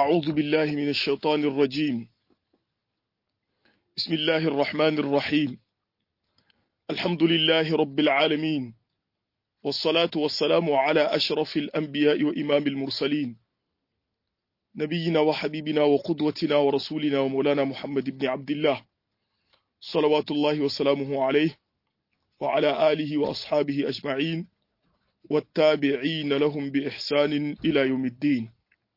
أعوذ بالله من الشيطان الرجيم بسم الله الرحمن الرحيم الحمد لله رب العالمين والصلاة والسلام على أشرف الأنبياء وإمام المرسلين نبينا وحبيبنا وقدوتنا ورسولنا ومولانا محمد بن عبد الله صلوات الله وسلامه عليه وعلى آله وأصحابه أجمعين والتابعين لهم بإحسان إلى يوم الدين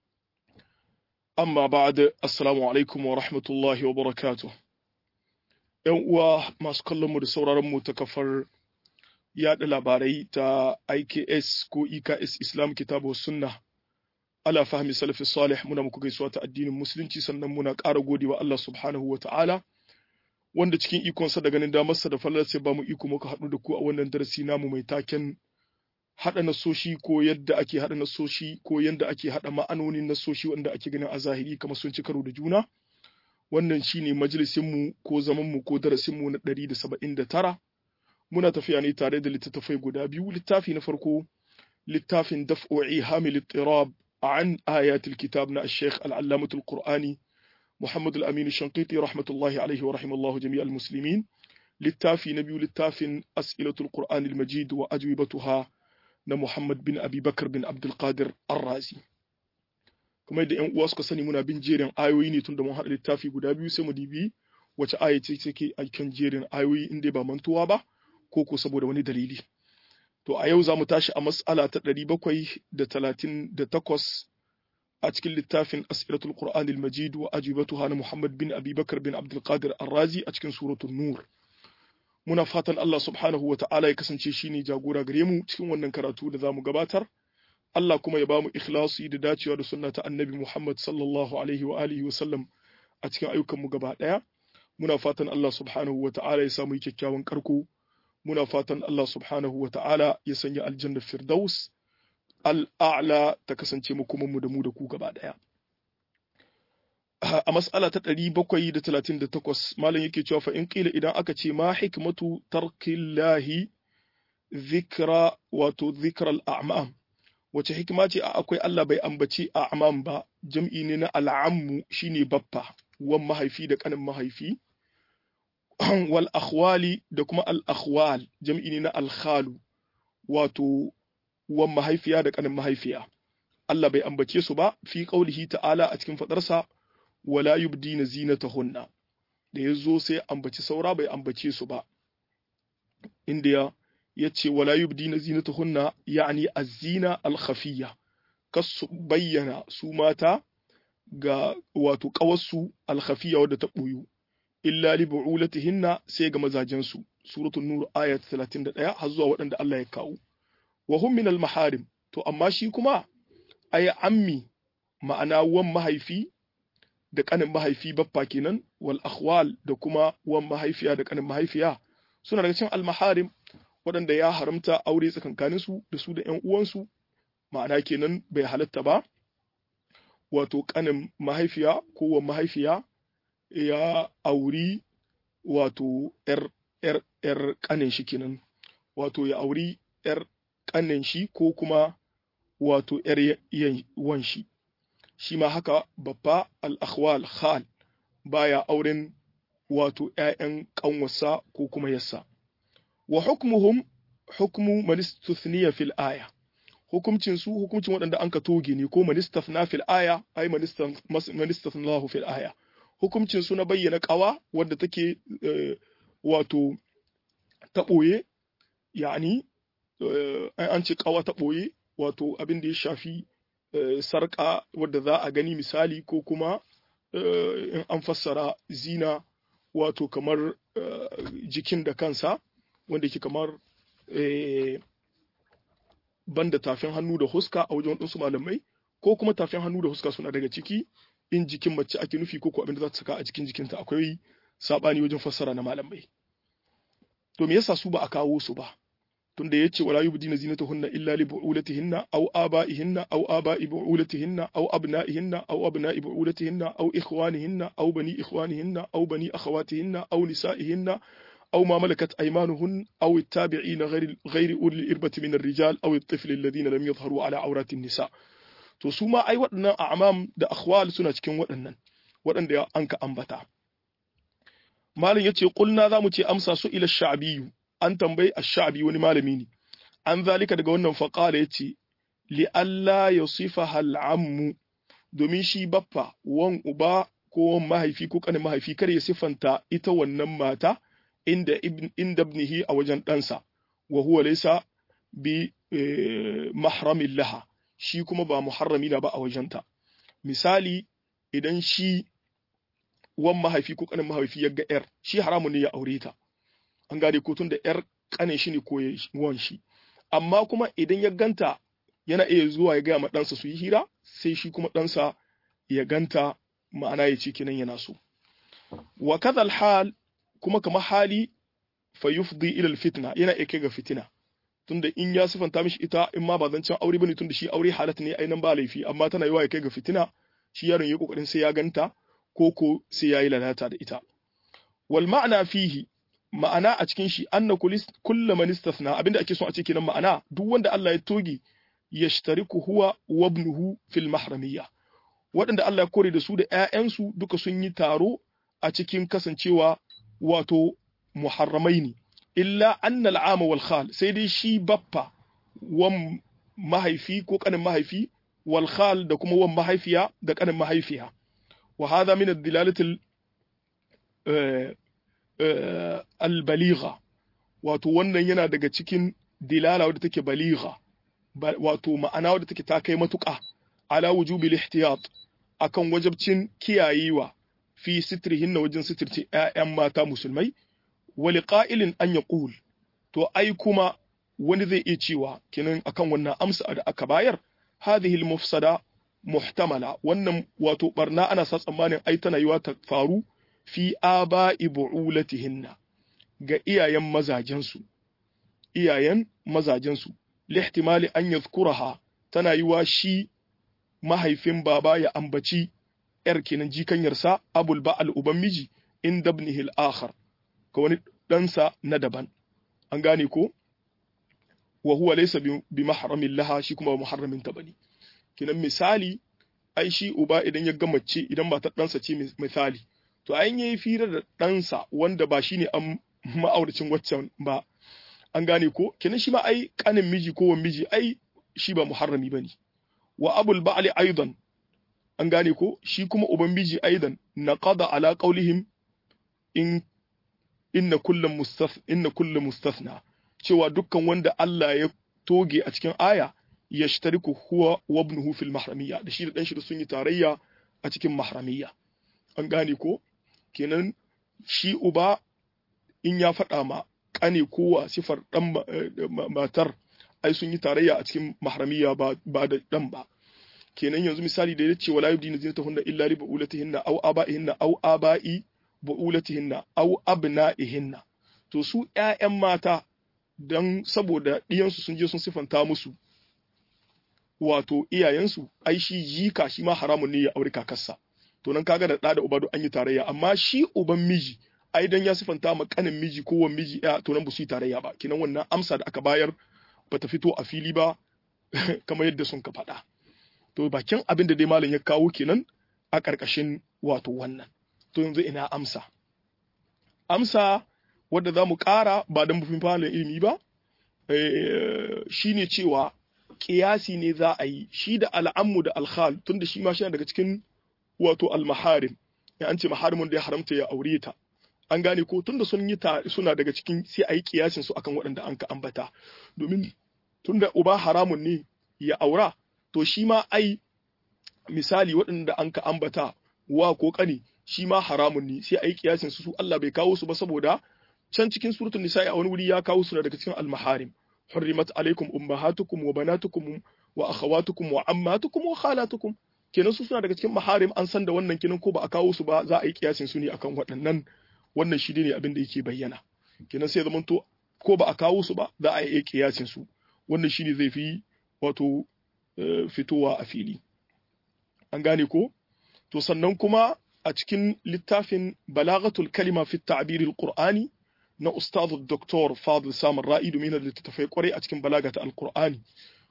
amma ba'da assalamu alaikum wa rahmatullahi wa barakatuh yan uwa masu kallon mu da sauraron mu ta kafar yada labarai ta IKS ko EKS Islam Kitabu Sunna ala fahmi salafi salih muna muku gaisuwa ta addinin musulunci sannan muna ƙara godewa Allah subhanahu wa ta'ala wanda cikin ikonsa da ganin damarsa da fallar sai ba mu iko muka haɗu da ku a wannan darasi namu mai taken haɗa nasoshi ko yadda ake haɗa nasoshi ko yadda ake haɗa ma'anonin nasoshi wanda ake ganin a zahiri kamar sun ci karo da juna wannan shine majalisinmu ko zamanmu ko darasinmu na ɗari da saba'in da tara muna tafiya ne tare da littattafai guda biyu littafi na farko littafin daf'o'i hamil ittirab an ayatul kitab na sheikh al'allamatul qur'ani muhammad al-amin shankiti rahmatullahi alaihi wa rahimallahu jami'al muslimin littafi na biyu littafin as'ilatul qur'anil majid wa ajwibatuha na Muhammad bin Abi Bakar bin Abdulkadir Arrazi. Kamar da ‘yan uwa suka sani muna bin jerin ayoyi ne tun da mun haɗa littafi guda biyu sai mu dibi wace aya ce take a kan jerin ayoyi in dai ba mantuwa ba ko ko saboda wani dalili. To a yau za mu tashi a mas'ala ta ɗari bakwai da talatin da takwas a cikin littafin Asiratul Qur'anil Majid wa ajibatuha na Muhammad bin Abi Bakar bin Abdulkadir Arrazi a cikin suratul Nur. muna fatan Allah subhanahu wa ta'ala ya kasance shi ne jagora gare mu cikin wannan karatu da za mu gabatar. Allah kuma ya ba mu ikhlasi da dacewa da sunna ta annabi Muhammad sallallahu alaihi wa alihi wa sallam a cikin ayyukanmu gaba ɗaya. Muna fatan Allah subhanahu wa ta'ala ya samu kyakkyawan karko. Muna fatan Allah subhanahu wa ta'ala ya sanya aljanna firdaus al'a'la ta kasance mu kuma mu da mu da ku gaba ɗaya. a mas'ala ta ɗari bakwai da talatin da takwas malam yake cewa fa in ƙila idan aka ce ma hikmatu tarkillahi zikra wato zikral a'mam wace hikima ce a akwai Allah bai ambaci a'mam ba jam'i ne na al'ammu shine baffa wan mahaifi da kanin mahaifi wal akhwali da kuma al akhwal jam'i ne na al khalu wato wan mahaifiya da kanin mahaifiya Allah bai ambace su ba fi qaulihi ta'ala a cikin fadarsa wala yubdina zinatahunna da ya zo sai ambaci saura bai ambace su ba inda ya ce wala yubdina zinatahunna ya'ni az-zina al-khafiyya kas bayyana su mata ga wato kawarsu al-khafiyya wadda ta boyu illa li bu'ulatihinna sai ga mazajen su suratul nur ayat 31 har zuwa waɗanda Allah ya kawo wa hum min al-maharim to amma shi kuma ay ammi ma'ana wan mahaifi da kanin mahaifi baffa kenan wal akhwal da kuma wan mahaifiya da kanin mahaifiya suna daga cikin almaharim waɗanda ya haramta aure tsakankanin su da su da ƴan uwansu ma'ana kenan bai halatta ba wato kanin mahaifiya ko wan mahaifiya ya auri wato ƴar ƴar ƴar kanin shi kenan wato ya auri ƴar kanin shi ko kuma wato ƴar wan shi shi ma haka babba al'akhwal khal baya auren wato ‘ya'yan ƙanwasa ko kuma yassa. Wa hukmuhum hukmu manistuthniya fil aya, hukumcin su hukumcin waɗanda an ka toge ne ko manistafna fil aya, ai manistafnahu fil aya. Hukumcin su na bayyana ƙawa wadda take wato ta ɓoye, yani an ce ƙawa ta ɓoye, wato abin da ya shafi sarƙa wadda za a gani misali ko kuma in an fassara zina wato kamar jikin da kansa wanda ke kamar banda tafin hannu da huska a wajen waɗansu malamai ko kuma tafin hannu da huska suna daga ciki in jikin mace ake nufi ko ko abin da za ta saka a cikin jikinta akwai saɓani wajen fassara na malamai to me yasa su ba a kawo su ba tunda yace wala yubdina zinatahunna illa li bu'ulatihinna aw aba'ihinna aw aba'i bu'ulatihinna aw abna'ihinna aw abna'i bu'ulatihinna aw ikhwanihinna aw bani ikhwanihinna aw bani akhawatihinna aw nisa'ihinna أو ما ملكت أيمانهن أو التابعين غير غير أولي الإربة من الرجال أو الطفل الذين لم يظهروا على عورات النساء to su ma ai waɗannan a'mam da akhwal suna cikin waɗannan waɗanda an ka ambata malam yace qulna zamu ce amsa su ila sha'biyu an tambayi ash-sha'bi wani malami ne an zalika daga wannan faqala yace li alla yusifaha al-ammu domin shi baffa wan uba ko wan mahaifi ko kanin mahaifi kar ya sifanta ita wannan mata inda ibn inda ibnihi a wajen ɗansa wa huwa laysa bi mahramin laha shi kuma ba muharrami na ba a wajenta misali idan shi wan mahaifi ko kanin mahaifi ya ga yar shi haramun ne ya aure ta an gane ko tun da yar kanin shi ne ko wan shi amma kuma idan ya ganta yana iya zuwa ya gaya ma ɗansa su yi hira sai shi kuma ɗansa ya ganta ma'ana ya ce kinan yana so wa kadhal hal kuma kamar hali fa yufdi ila fitna yana iya kai ga fitina tunda in ya sifanta mishi ita in ma ba zancen aure bane tunda shi aure halat ne ainan ba laifi amma tana yiwa ya kai ga fitina shi yaron ya kokarin sai ya ganta ko ko sai ya yi lalata da ita wal ma'ana fihi ma'ana a cikin shi anna kullu man istathna abinda ake so a ce kenan ma'ana duk wanda Allah ya toge yashtariku huwa wa ibnuhu fil mahramiyya waɗanda Allah ya kore da su da ƴaƴansu duka sun yi taro a cikin kasancewa wato muharramai ne illa annal ama wal khal sai dai shi baffa wan mahaifi ko kanin mahaifi wal khal da kuma wan mahaifiya da kanin mahaifiya wa hadha min ad-dilalati al-baligha wato wannan yana daga cikin dilala wadda take baligha wato ma'ana wadda take ta kai matuƙa ala wujubil ihtiyat akan wajabcin kiyayewa fi sitrihin na wajen sitirce ƴaƴan mata musulmai wali qa'ilin an yaqul to ai kuma wani zai iya cewa kinan akan wannan amsa da aka bayar hadhihi al-mufsada muhtamala wannan wato barna ana sa tsammanin ai tana yiwa ta faru fi aba'i bu'ulatihinna ga iyayen mazajensu iyayen mazajensu lihtimali an yadhkuraha tana yiwa shi mahaifin baba ya ambaci ‘yar kenan jikanyarsa abul ba'al uban miji in dabnihi al-akhar ka wani ɗansa na daban an gane ko wa huwa laysa bi mahramin laha shi kuma ba muharramin ta bane kenan misali ai shi uba idan ya gama ce idan ba ta ɗansa ce misali to an yi fira da ɗansa wanda ba shine an ma'auracin waccan ba an gane ko kenan shi ma ai kanin miji ko wan miji ai shi ba muharrami bane wa abul ba'li aidan an gane ko shi kuma uban miji aidan naqada ala qawlihim in inna kullum mustath inna kullum mustathna cewa dukkan wanda Allah ya toge a cikin aya yashtariku huwa wa ibnuhu fil mahramiyya da shi da dan shi da sun yi tarayya a cikin mahramiyya an gane ko kenan shi uba in ya faɗa ma kane kowa sifar dan matar ai sun yi tarayya a cikin mahramiyya ba ba da dan ba kenan yanzu misali da yace wala yubdina zinatahunna illa li bu'ulatihinna aw aba'ihinna aw aba'i bu'ulatihinna aw abna'ihinna to su ƴaƴan mata dan saboda ɗiyansu sun je sun sifanta musu wato iyayensu ai shi jika shi ma haramun ne ya aure kakarsa to nan kaga da ɗa da uba duk an yi tarayya amma shi uban miji ai dan ya sifanta ma kanin miji ko wan miji ya to nan ba su yi tarayya ba kinan wannan amsa da aka bayar bata fito a fili ba kamar yadda sun ka faɗa to bakin abin da dai malam ya kawo kenan a ƙarƙashin wato wannan to yanzu ina amsa amsa wadda za mu ƙara ba don bufin falon ilimi ba shi ne cewa ƙiyasi ne za a yi shi da al'ammu da alhal tunda shi ma shi daga cikin wato almaharim ya an ce maharimin da ya haramta ya aure ta an gane ko tunda sun yi ta suna daga cikin sai a yi ƙiyasin su akan waɗanda an ka ambata domin tunda uba haramun ne ya aura to shi ma ai misali waɗanda an ka ambata wa ko ƙani shi ma haramun ne sai a yi kiyasin su Allah bai kawo su ba saboda can cikin suratul nisa'i a wani wuri ya kawo su daga cikin al-maharim hurrimat alaikum ummahatukum wa banatukum wa akhawatukum wa ammatukum wa khalatukum kenan su suna daga cikin maharim an san da wannan kenan ko ba a kawo su ba za a yi kiyasin su ne akan waɗannan wannan shi ne abin da yake bayyana kenan sai zamanto ko ba a kawo su ba za a yi kiyasin su wannan shi ne zai fi wato fitowa a fili an gane ko to sannan kuma a cikin littafin balagatul kalima fi ta'biril qur'ani na ustaz Dr. Fadil Samar Ra'i domin da littattafai kwarai a cikin balagata alqur'ani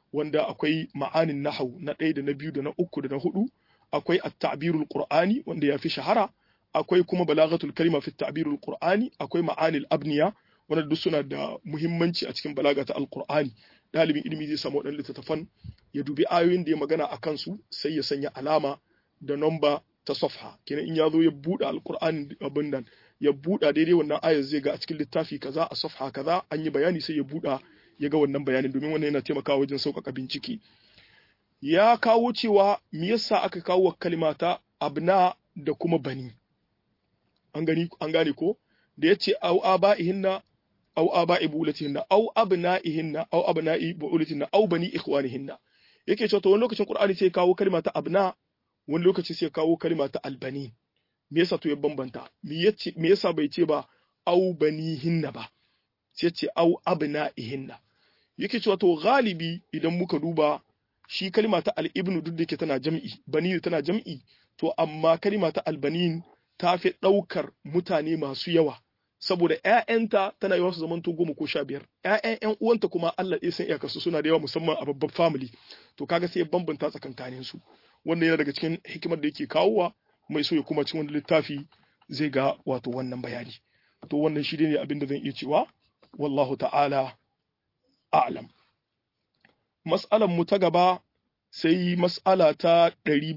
wanda akwai ma'anin nahau na ɗaya da na biyu da na uku da na hudu akwai at-ta'birul qur'ani wanda ya fi shahara akwai kuma balagatul kalima fi at-ta'birul qur'ani akwai ma'anil abniya wanda duk suna da muhimmanci a cikin balaga ta alqur'ani dalibin ilimi zai samu waɗannan littattafan ya dubi ayoyin da ya magana a kansu sai ya sanya alama da nomba ta safha kenan in ya zo ya buɗe alqur'ani abin nan ya buɗa daidai wannan ayar zai ga a cikin littafi kaza a safha kaza an yi bayani sai ya buɗa ya ga wannan bayanin domin wannan yana taimakawa wajen sauƙaƙa bincike ya kawo cewa me yasa aka kawo kalimata abna da kuma bani an gani an gane ko da yace au aba'ihinna au aba'i bulatihinna au abna'ihinna au abna'i bulatihinna au bani ikhwanihinna yake cewa to wani lokacin qur'ani sai kawo kalma ta abna wani lokaci sai kawo kalma ta albani me yasa to ya bambanta me yace me yasa bai ce ba au banihinna ba sai ce au abna'ihinna yake cewa to galibi idan muka duba shi kalma ta al-ibnu duk da yake tana jam'i bani tana jam'i to amma kalma ta albanin ta fi ɗaukar mutane masu yawa saboda ‘ya'yanta tana yawa su zamanto goma ko sha biyar ‘ya'yan ‘yan uwanta kuma Allah ɗaya san iyakarsu suna da yawa musamman a babban family to kaga sai ya bambanta tsakankanin su wanda yana daga cikin hikimar da yake kawowa mai so ya kuma cikin wani littafi zai ga wato wannan bayani to wannan shi ne abin da zan iya cewa wallahu ta'ala a'lam mas'alan mu ta gaba sai mas'ala ta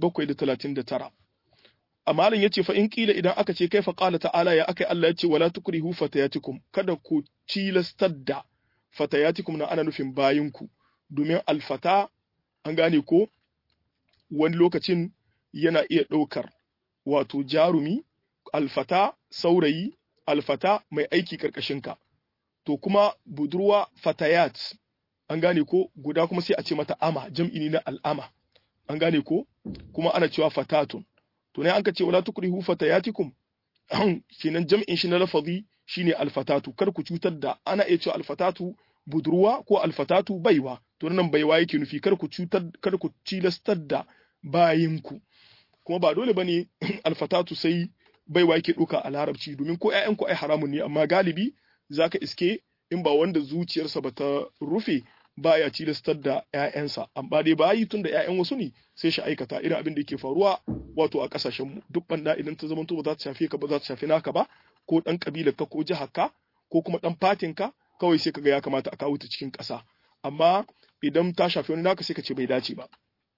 739 amma malam yace fa in kila idan aka ce kai fa qala ta'ala ya akai Allah yace wala tukrihu fatayatikum kada ku cilastar da fatayatikum na ana nufin bayinku domin alfata an gane ko wani lokacin yana iya ɗaukar wato jarumi alfata saurayi alfata mai aiki ka. to kuma budurwa fatayat an gane ko guda kuma sai a ce mata ama jam'i ne na al'ama an gane ko kuma ana cewa fatatun to ne an ka ce wala tukrihu fatayatikum kenan jam'in shi na lafazi shine alfatatu kar ku cutar da ana iya cewa alfatatu budurwa ko alfatatu baiwa to nan baiwa yake nufi kar ku cutar kar ku cilastar da bayinku kuma ba dole bane alfatatu sai baiwa yake duka a larabci domin ko ƴaƴanku ai haramun ne amma galibi zaka iske in ba wanda zuciyarsa ba ta rufe baya cilastar da ƴaƴansa amma dai bayi tun da ƴaƴan wasu ne sai shi aikata irin abin da yake faruwa wato a kasashen mu duk banda idan ta zama ba za ta shafe ka ba za ta shafe naka ba ko dan kabilar ka ko jihar ka ko kuma dan fatin ka kawai sai kaga ya kamata a kawo ta cikin ƙasa amma idan ta shafi wani naka sai ka ce bai dace ba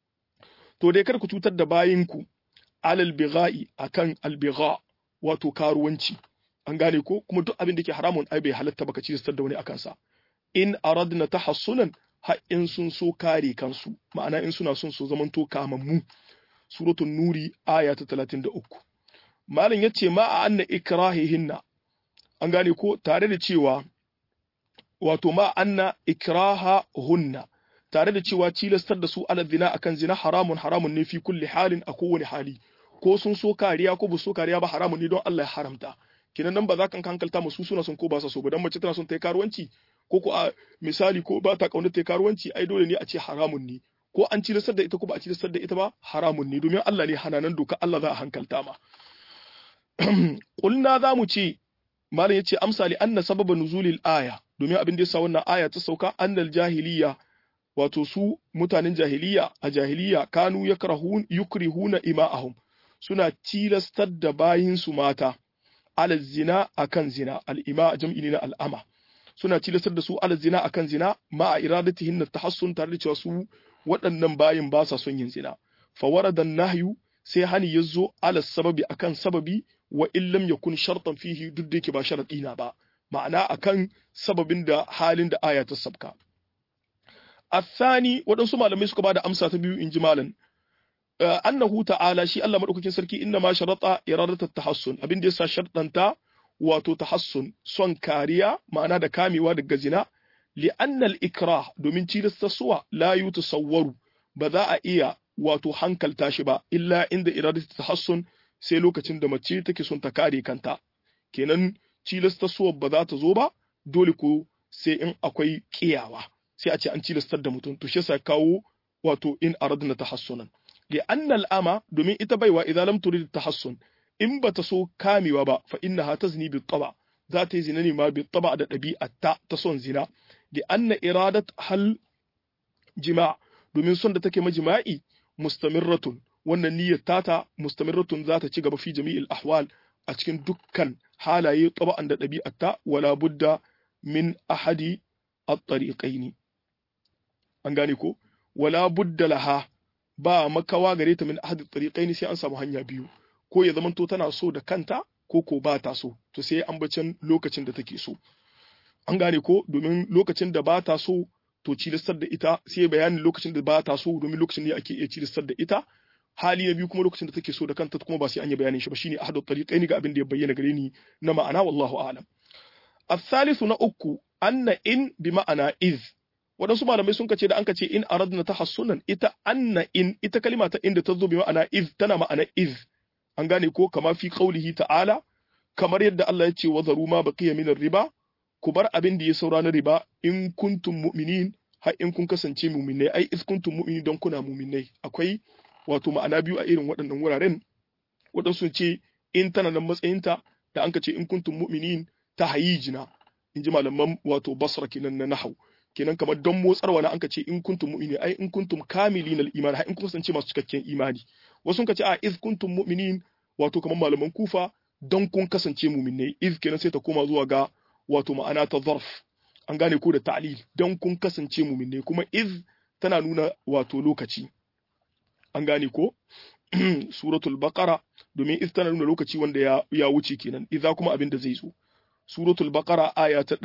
to dai kar ku cutar da bayinku alal bigha'i akan albigha wato karuwanci an gane ko kuma duk abin da ke haramun ai bai halatta baka ci da wani akan sa in aradna tahassunan ha in sun so kare kansu ma'ana in suna son su zamanto kamammu suratul nuri aya ta 33 malam yace ma a anna ikrahihinna an gane ko tare da cewa wato ma anna ikraha hunna tare da cewa cilastar da su ala zina akan zina haramun haramun ne fi kulli halin a kowane hali ko sun so kariya ko ba so kariya ba haramun ne don Allah ya haramta kinan nan ba za ka hankalta musu suna son ko ba sa so ba dan mace tana son ta yi karuwanci ko ko a misali ko ba ta kauna ta yi karuwanci ai dole ne a ce haramun ne ko an cilastar da ita ko ba a cilastar da ita ba haramun ne domin Allah ne hananan doka Allah za a hankalta ma kulna za mu ce malam yace amsa li anna sababa nuzulil aya domin abin da yasa wannan aya ta sauka annal jahiliya wato su mutanen jahiliya a jahiliya kanu yakrahun yukrihuna ima'ahum suna tilastar da bayinsu mata ala zina akan zina al'ima jam'i ne na al'ama suna tilastar da su ala zina akan zina ma a iradatihin na tahassun tare da cewa su waɗannan bayin ba sa son yin zina fa waradan nahyu sai hani ya zo ala sababi akan sababi wa illam yakun shartan fihi duk da yake ba sharadi na ba ma'ana akan sababin da halin da aya ta sabka الثاني waɗansu malamai suka bada amsa ta biyu in ji malam annahu ta'ala shi Allah madaukakin sarki inna ma sharata iradatu tahassun abin da yasa shartanta wato tahassun son kariya ma'ana da kamewa daga zina li anna al ikrah domin cilasta suwa la yutasawwaru ba za a iya wato hankalta shi ba illa inda iradatu tahassun sai lokacin da mace take son ta kare kanta kenan cilasta suwa ba za ta zo ba dole ko sai in akwai kiyawa sai a ce an cilastar da mutum to shi yasa kawo wato in aradna tahassunan li anna al'ama domin ita baiwa idan lam turid tahassun in bata so kamewa ba fa innaha tazni bi taba za ta yi zina ne ma bi taba da ɗabi'atta ta son zina li anna iradat hal jima' domin son da take majima'i mustamirratun wannan niyyar tata mustamirratun za ta ci gaba fi jami'il ahwal a cikin dukkan halaye taba'an da ɗabi'arta wala budda min ahadi at-tariqaini an gane ko wala budda laha ba makawa gare ta min ahadi at-tariqaini sai an samu hanya biyu ko ya zamanto tana so da kanta ko ko ba ta so to sai an bacin lokacin da take so an gane ko domin lokacin da ba ta so to cilistar da ita sai bayanin lokacin da ba ta so domin lokacin ne ake iya cilistar da ita hali na biyu kuma lokacin da take so da kanta kuma ba sai an yi bayanin shi ba shine ahadu tariqaini ga abin da ya bayyana gare ni na ma'ana wallahu a'lam الثالث na uku anna in bi ma'ana iz waɗansu malamai sun kace da an kace in aradna tahassunan ita anna in ita kalima ta inda ta zo bi ma'ana iz tana ma'ana iz an gane ko kama fi qaulihi ta'ala kamar yadda Allah ya ce wa zaru ma baqiya min riba ku bar abin da ya saura na riba in kuntum mu'minin har in kun kasance mu'minai ai iz kuntum mu'minin don kuna mu'minai akwai wato ma'ana biyu a irin waɗannan wuraren waɗansu ce in tana nan matsayinta da an ka ce in kuntum mu'minin ta hayijina in ji malaman wato basra kenan na nahau kenan kamar don motsarwa na an ka ce in kuntum mu'minin ai in kuntum kamilin al-iman har in kun kasance masu cikakken imani wasu ka ce a iz kuntum mu'minin wato kamar malaman kufa don kun kasance mu'minai iz kenan sai ta koma zuwa ga wato ma'ana ta zarf an gane ko da ta'lil don kun kasance mu'minai kuma iz tana nuna wato lokaci an gane ko suratul baqara domin iz tana nuna lokaci wanda ya, ya wuce kenan idza kuma abin da zai zo suratul baqara aya ta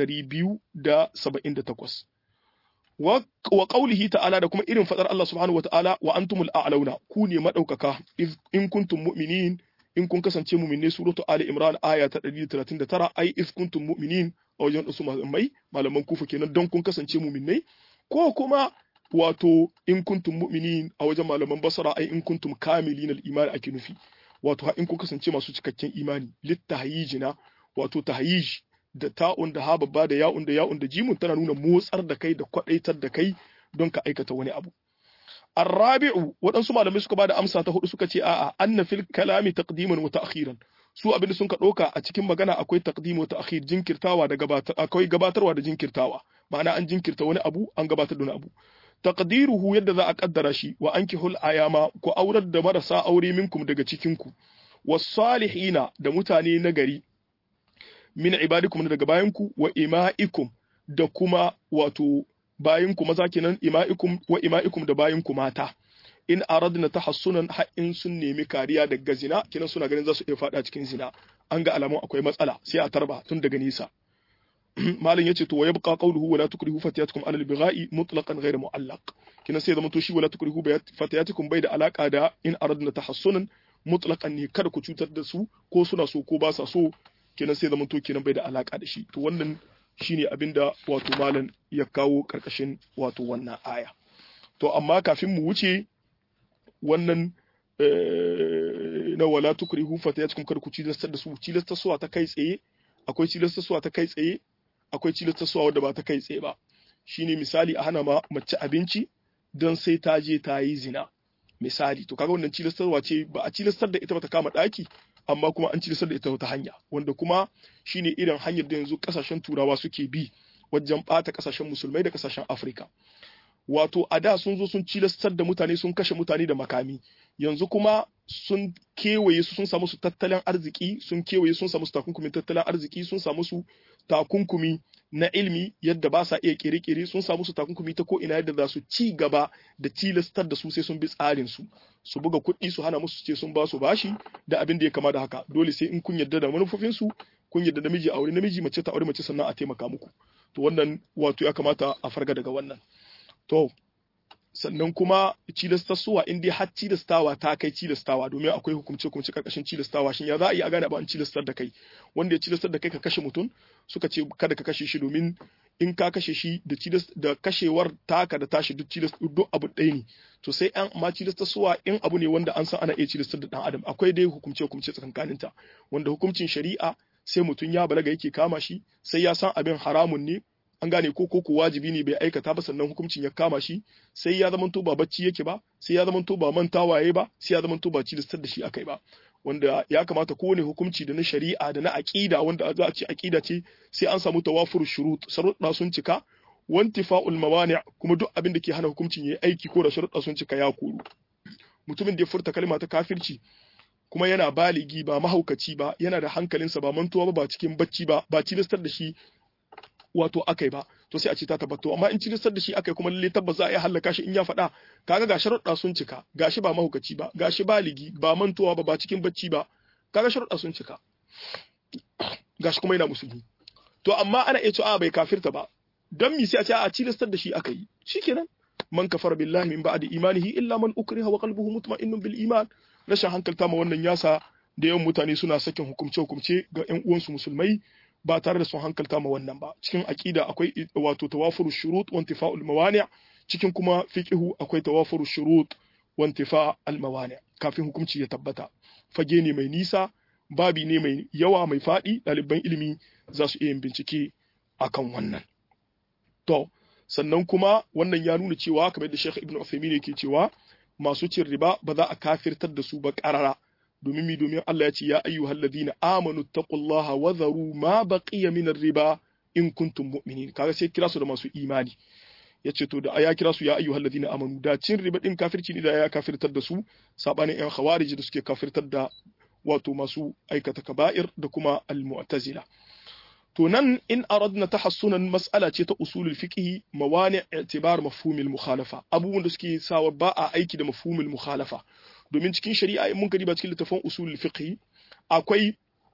278 wa wa qawlihi ta'ala da kuma irin fadar Allah subhanahu wa ta'ala wa antumul a'launa ku ne madaukaka in kuntum mu'minin in kun kasance mu'minai suratu ali imran aya ta 139 ai iz kuntum mu'minin a wajen wasu malamai malaman kufa kenan don kun kasance mu'minai ko kuma wato in kuntum mu'minin a wajen malaman basara ai in kuntum kamilin al-iman ake nufi wato ha in kun kasance masu cikakken imani littahayijina wato tahyij da ta'un da ha babba da ya'un da ya'un da jimun tana nuna motsar da kai da kwadaitar da kai don ka aikata wani abu Arrabi'u waɗansu malamai suka bada amsa ta hudu suka ce a'a anna fil kalami taqdiman wa ta'khiran su abin da sun ka ɗauka a cikin magana akwai taqdim wa ta'khir jinkirtawa da gabatar akwai gabatarwa da jinkirtawa ma'ana an jinkirta wani abu an gabatar da wani abu taqdiruhu yadda za a kaddara shi wa ankihul ayama ku aurar da marasa aure minkum daga cikin ku wasalihina da mutane na gari min ibadikum daga bayanku wa ima'ikum da kuma wato bayinku maza kenan ima'ikum wa ima'ikum da bayinku mata in aradna tahassunan har in sun nemi kariya daga zina kenan suna ganin za su iya fada cikin zina an ga alamun akwai matsala sai a tarba tun daga nisa malam yace to wa yabqa qawluhu wala tukrihu fatiyatukum ala al-bigha'i mutlaqan ghayr mu'allaq kenan sai zama to shi wala tukrihu fatiyatukum bai da alaka da in aradna tahassunan mutlaqan ne kada ku cutar da su ko suna so ko ba sa so kenan sai zama to kenan bai da alaka da shi to wannan shine abinda wato malam ya kawo karkashin wato wannan aya to amma kafin mu wuce wannan na wala tukrihu fatayatukum kada ku cilastar da su cilastarsuwa ta kai tsaye akwai cilastarsuwa ta kai tsaye akwai cilastarsuwa wadda ba ta kai tsaye ba shine misali a hana ma mace abinci don sai ta je ta yi zina misali to kaga wannan cilastarwa ce ba a cilastar da ita ba ta kama daki amma kuma an cilastar da ita wata hanya wanda kuma shine irin hanyar da yanzu kasashen turawa suke bi wajen bata kasashen musulmai da kasashen afirka wato a da sun zo sun cilastar da mutane sun kashe mutane da makami yanzu kuma sun kewaye su sun samu su tattalin arziki sun kewaye sun samu su takunkumin tattalin arziki sun samu su takunkumi na ilmi yadda ba sa iya kere-kere sun samu su takunkumi ta ko ina yadda za su ci gaba da tilastar da su sai sun bi tsarin su su buga kuɗi su hana musu ce sun ba su bashi da abin da ya kama da haka dole sai in kun yarda da manufofin su kun yarda namiji aure namiji mace ta aure mace sannan a taimaka muku to wannan wato ya kamata a farga daga wannan to sannan kuma cilastarsuwa in dai har cilastawa ta kai cilastawa domin akwai hukumce hukumce karkashin cilastawa shin ya za a yi a gane ba an cilastar da kai wanda ya cilastar da kai ka kashe mutum suka ce kada ka kashe shi domin in ka kashe shi da cilas da kashewar taka da tashi duk cilas duk abu ɗaya ne to sai an ma cilastarsuwa in abu ne wanda an san ana iya cilastar da dan adam akwai dai hukumce hukumce tsakankaninta wanda hukuncin shari'a sai mutum ya balaga yake kama shi sai ya san abin haramun ne an gane ko ko wajibi ne bai aikata ba sannan hukuncin ya kama shi sai ya zama to ba bacci yake ba sai ya zama to ba mantawaye ba sai ya zama to ba cilistar da shi akai ba wanda ya kamata kowane hukunci da na shari'a da na aqida wanda za a ce aqida ce sai an samu tawafur shurut sharuɗa sun cika wantifa'ul mawani' kuma duk abin da ke hana hukuncin yayi aiki ko da sharuɗa sun cika ya koru mutumin da ya furta kalma ta kafirci kuma yana baligi ba mahaukaci ba yana da hankalinsa ba mantuwa ba ba cikin bacci ba ba cilistar da shi wato akai ba to sai a ce ta tabbato amma in cilistar da shi akai kuma lalle tabbas za a iya hallaka shi in ya faɗa kaga ga sharuɗa sun cika gashi ba mahaukaci ba gashi baligi ba mantuwa ba ba cikin bacci ba kaga sharuɗa sun cika gashi kuma yana musulmi to amma ana iya cewa bai kafirta ba don mi sai a ce a cilistar da shi aka yi shikenan man kafara billahi min ba'di imanihi illa man ukriha wa qalbuhu mutma'innun bil iman rashin hankalta ma wannan yasa da yawan mutane suna sakin hukumce hukumce ga ƴan uwansu musulmai ba tare da sun hankalta ma wannan ba cikin aqida akwai wato tawafuru shurut wa intifa'ul mawani' cikin kuma fiqhu akwai tawafuru shurut wa intifa'al mawani' kafin hukunci ya tabbata fage ne mai nisa babi ne mai yawa mai faɗi ɗaliban ilimi za su iya yin bincike akan wannan to sannan kuma wannan ya nuna cewa kamar da Sheikh Ibn Uthaymeen yake cewa masu cin riba ba za a kafirtar da su ba karara domin mi domin Allah ya ce ya ayyuhal ladina amanu taqullaha wa dharu ma baqiya min riba in kuntum mu'minin kaga sai kira su da masu imani yace to da ya kira su ya ayyuhal ladina amanu da cin riba din kafirci ne da ya kafirtar da su sabanin yan khawarij da suke kafirtar da wato masu aikata kaba'ir da kuma al-mu'tazila to nan in aradna tahassunan mas'ala ce ta usulul fiqh mawani i'tibar mafhumil mukhalafa abubuwan da suke sawa ba a aiki da mafhumil mukhalafa domin cikin shari'a in mun ba cikin littafin usulul fiqh akwai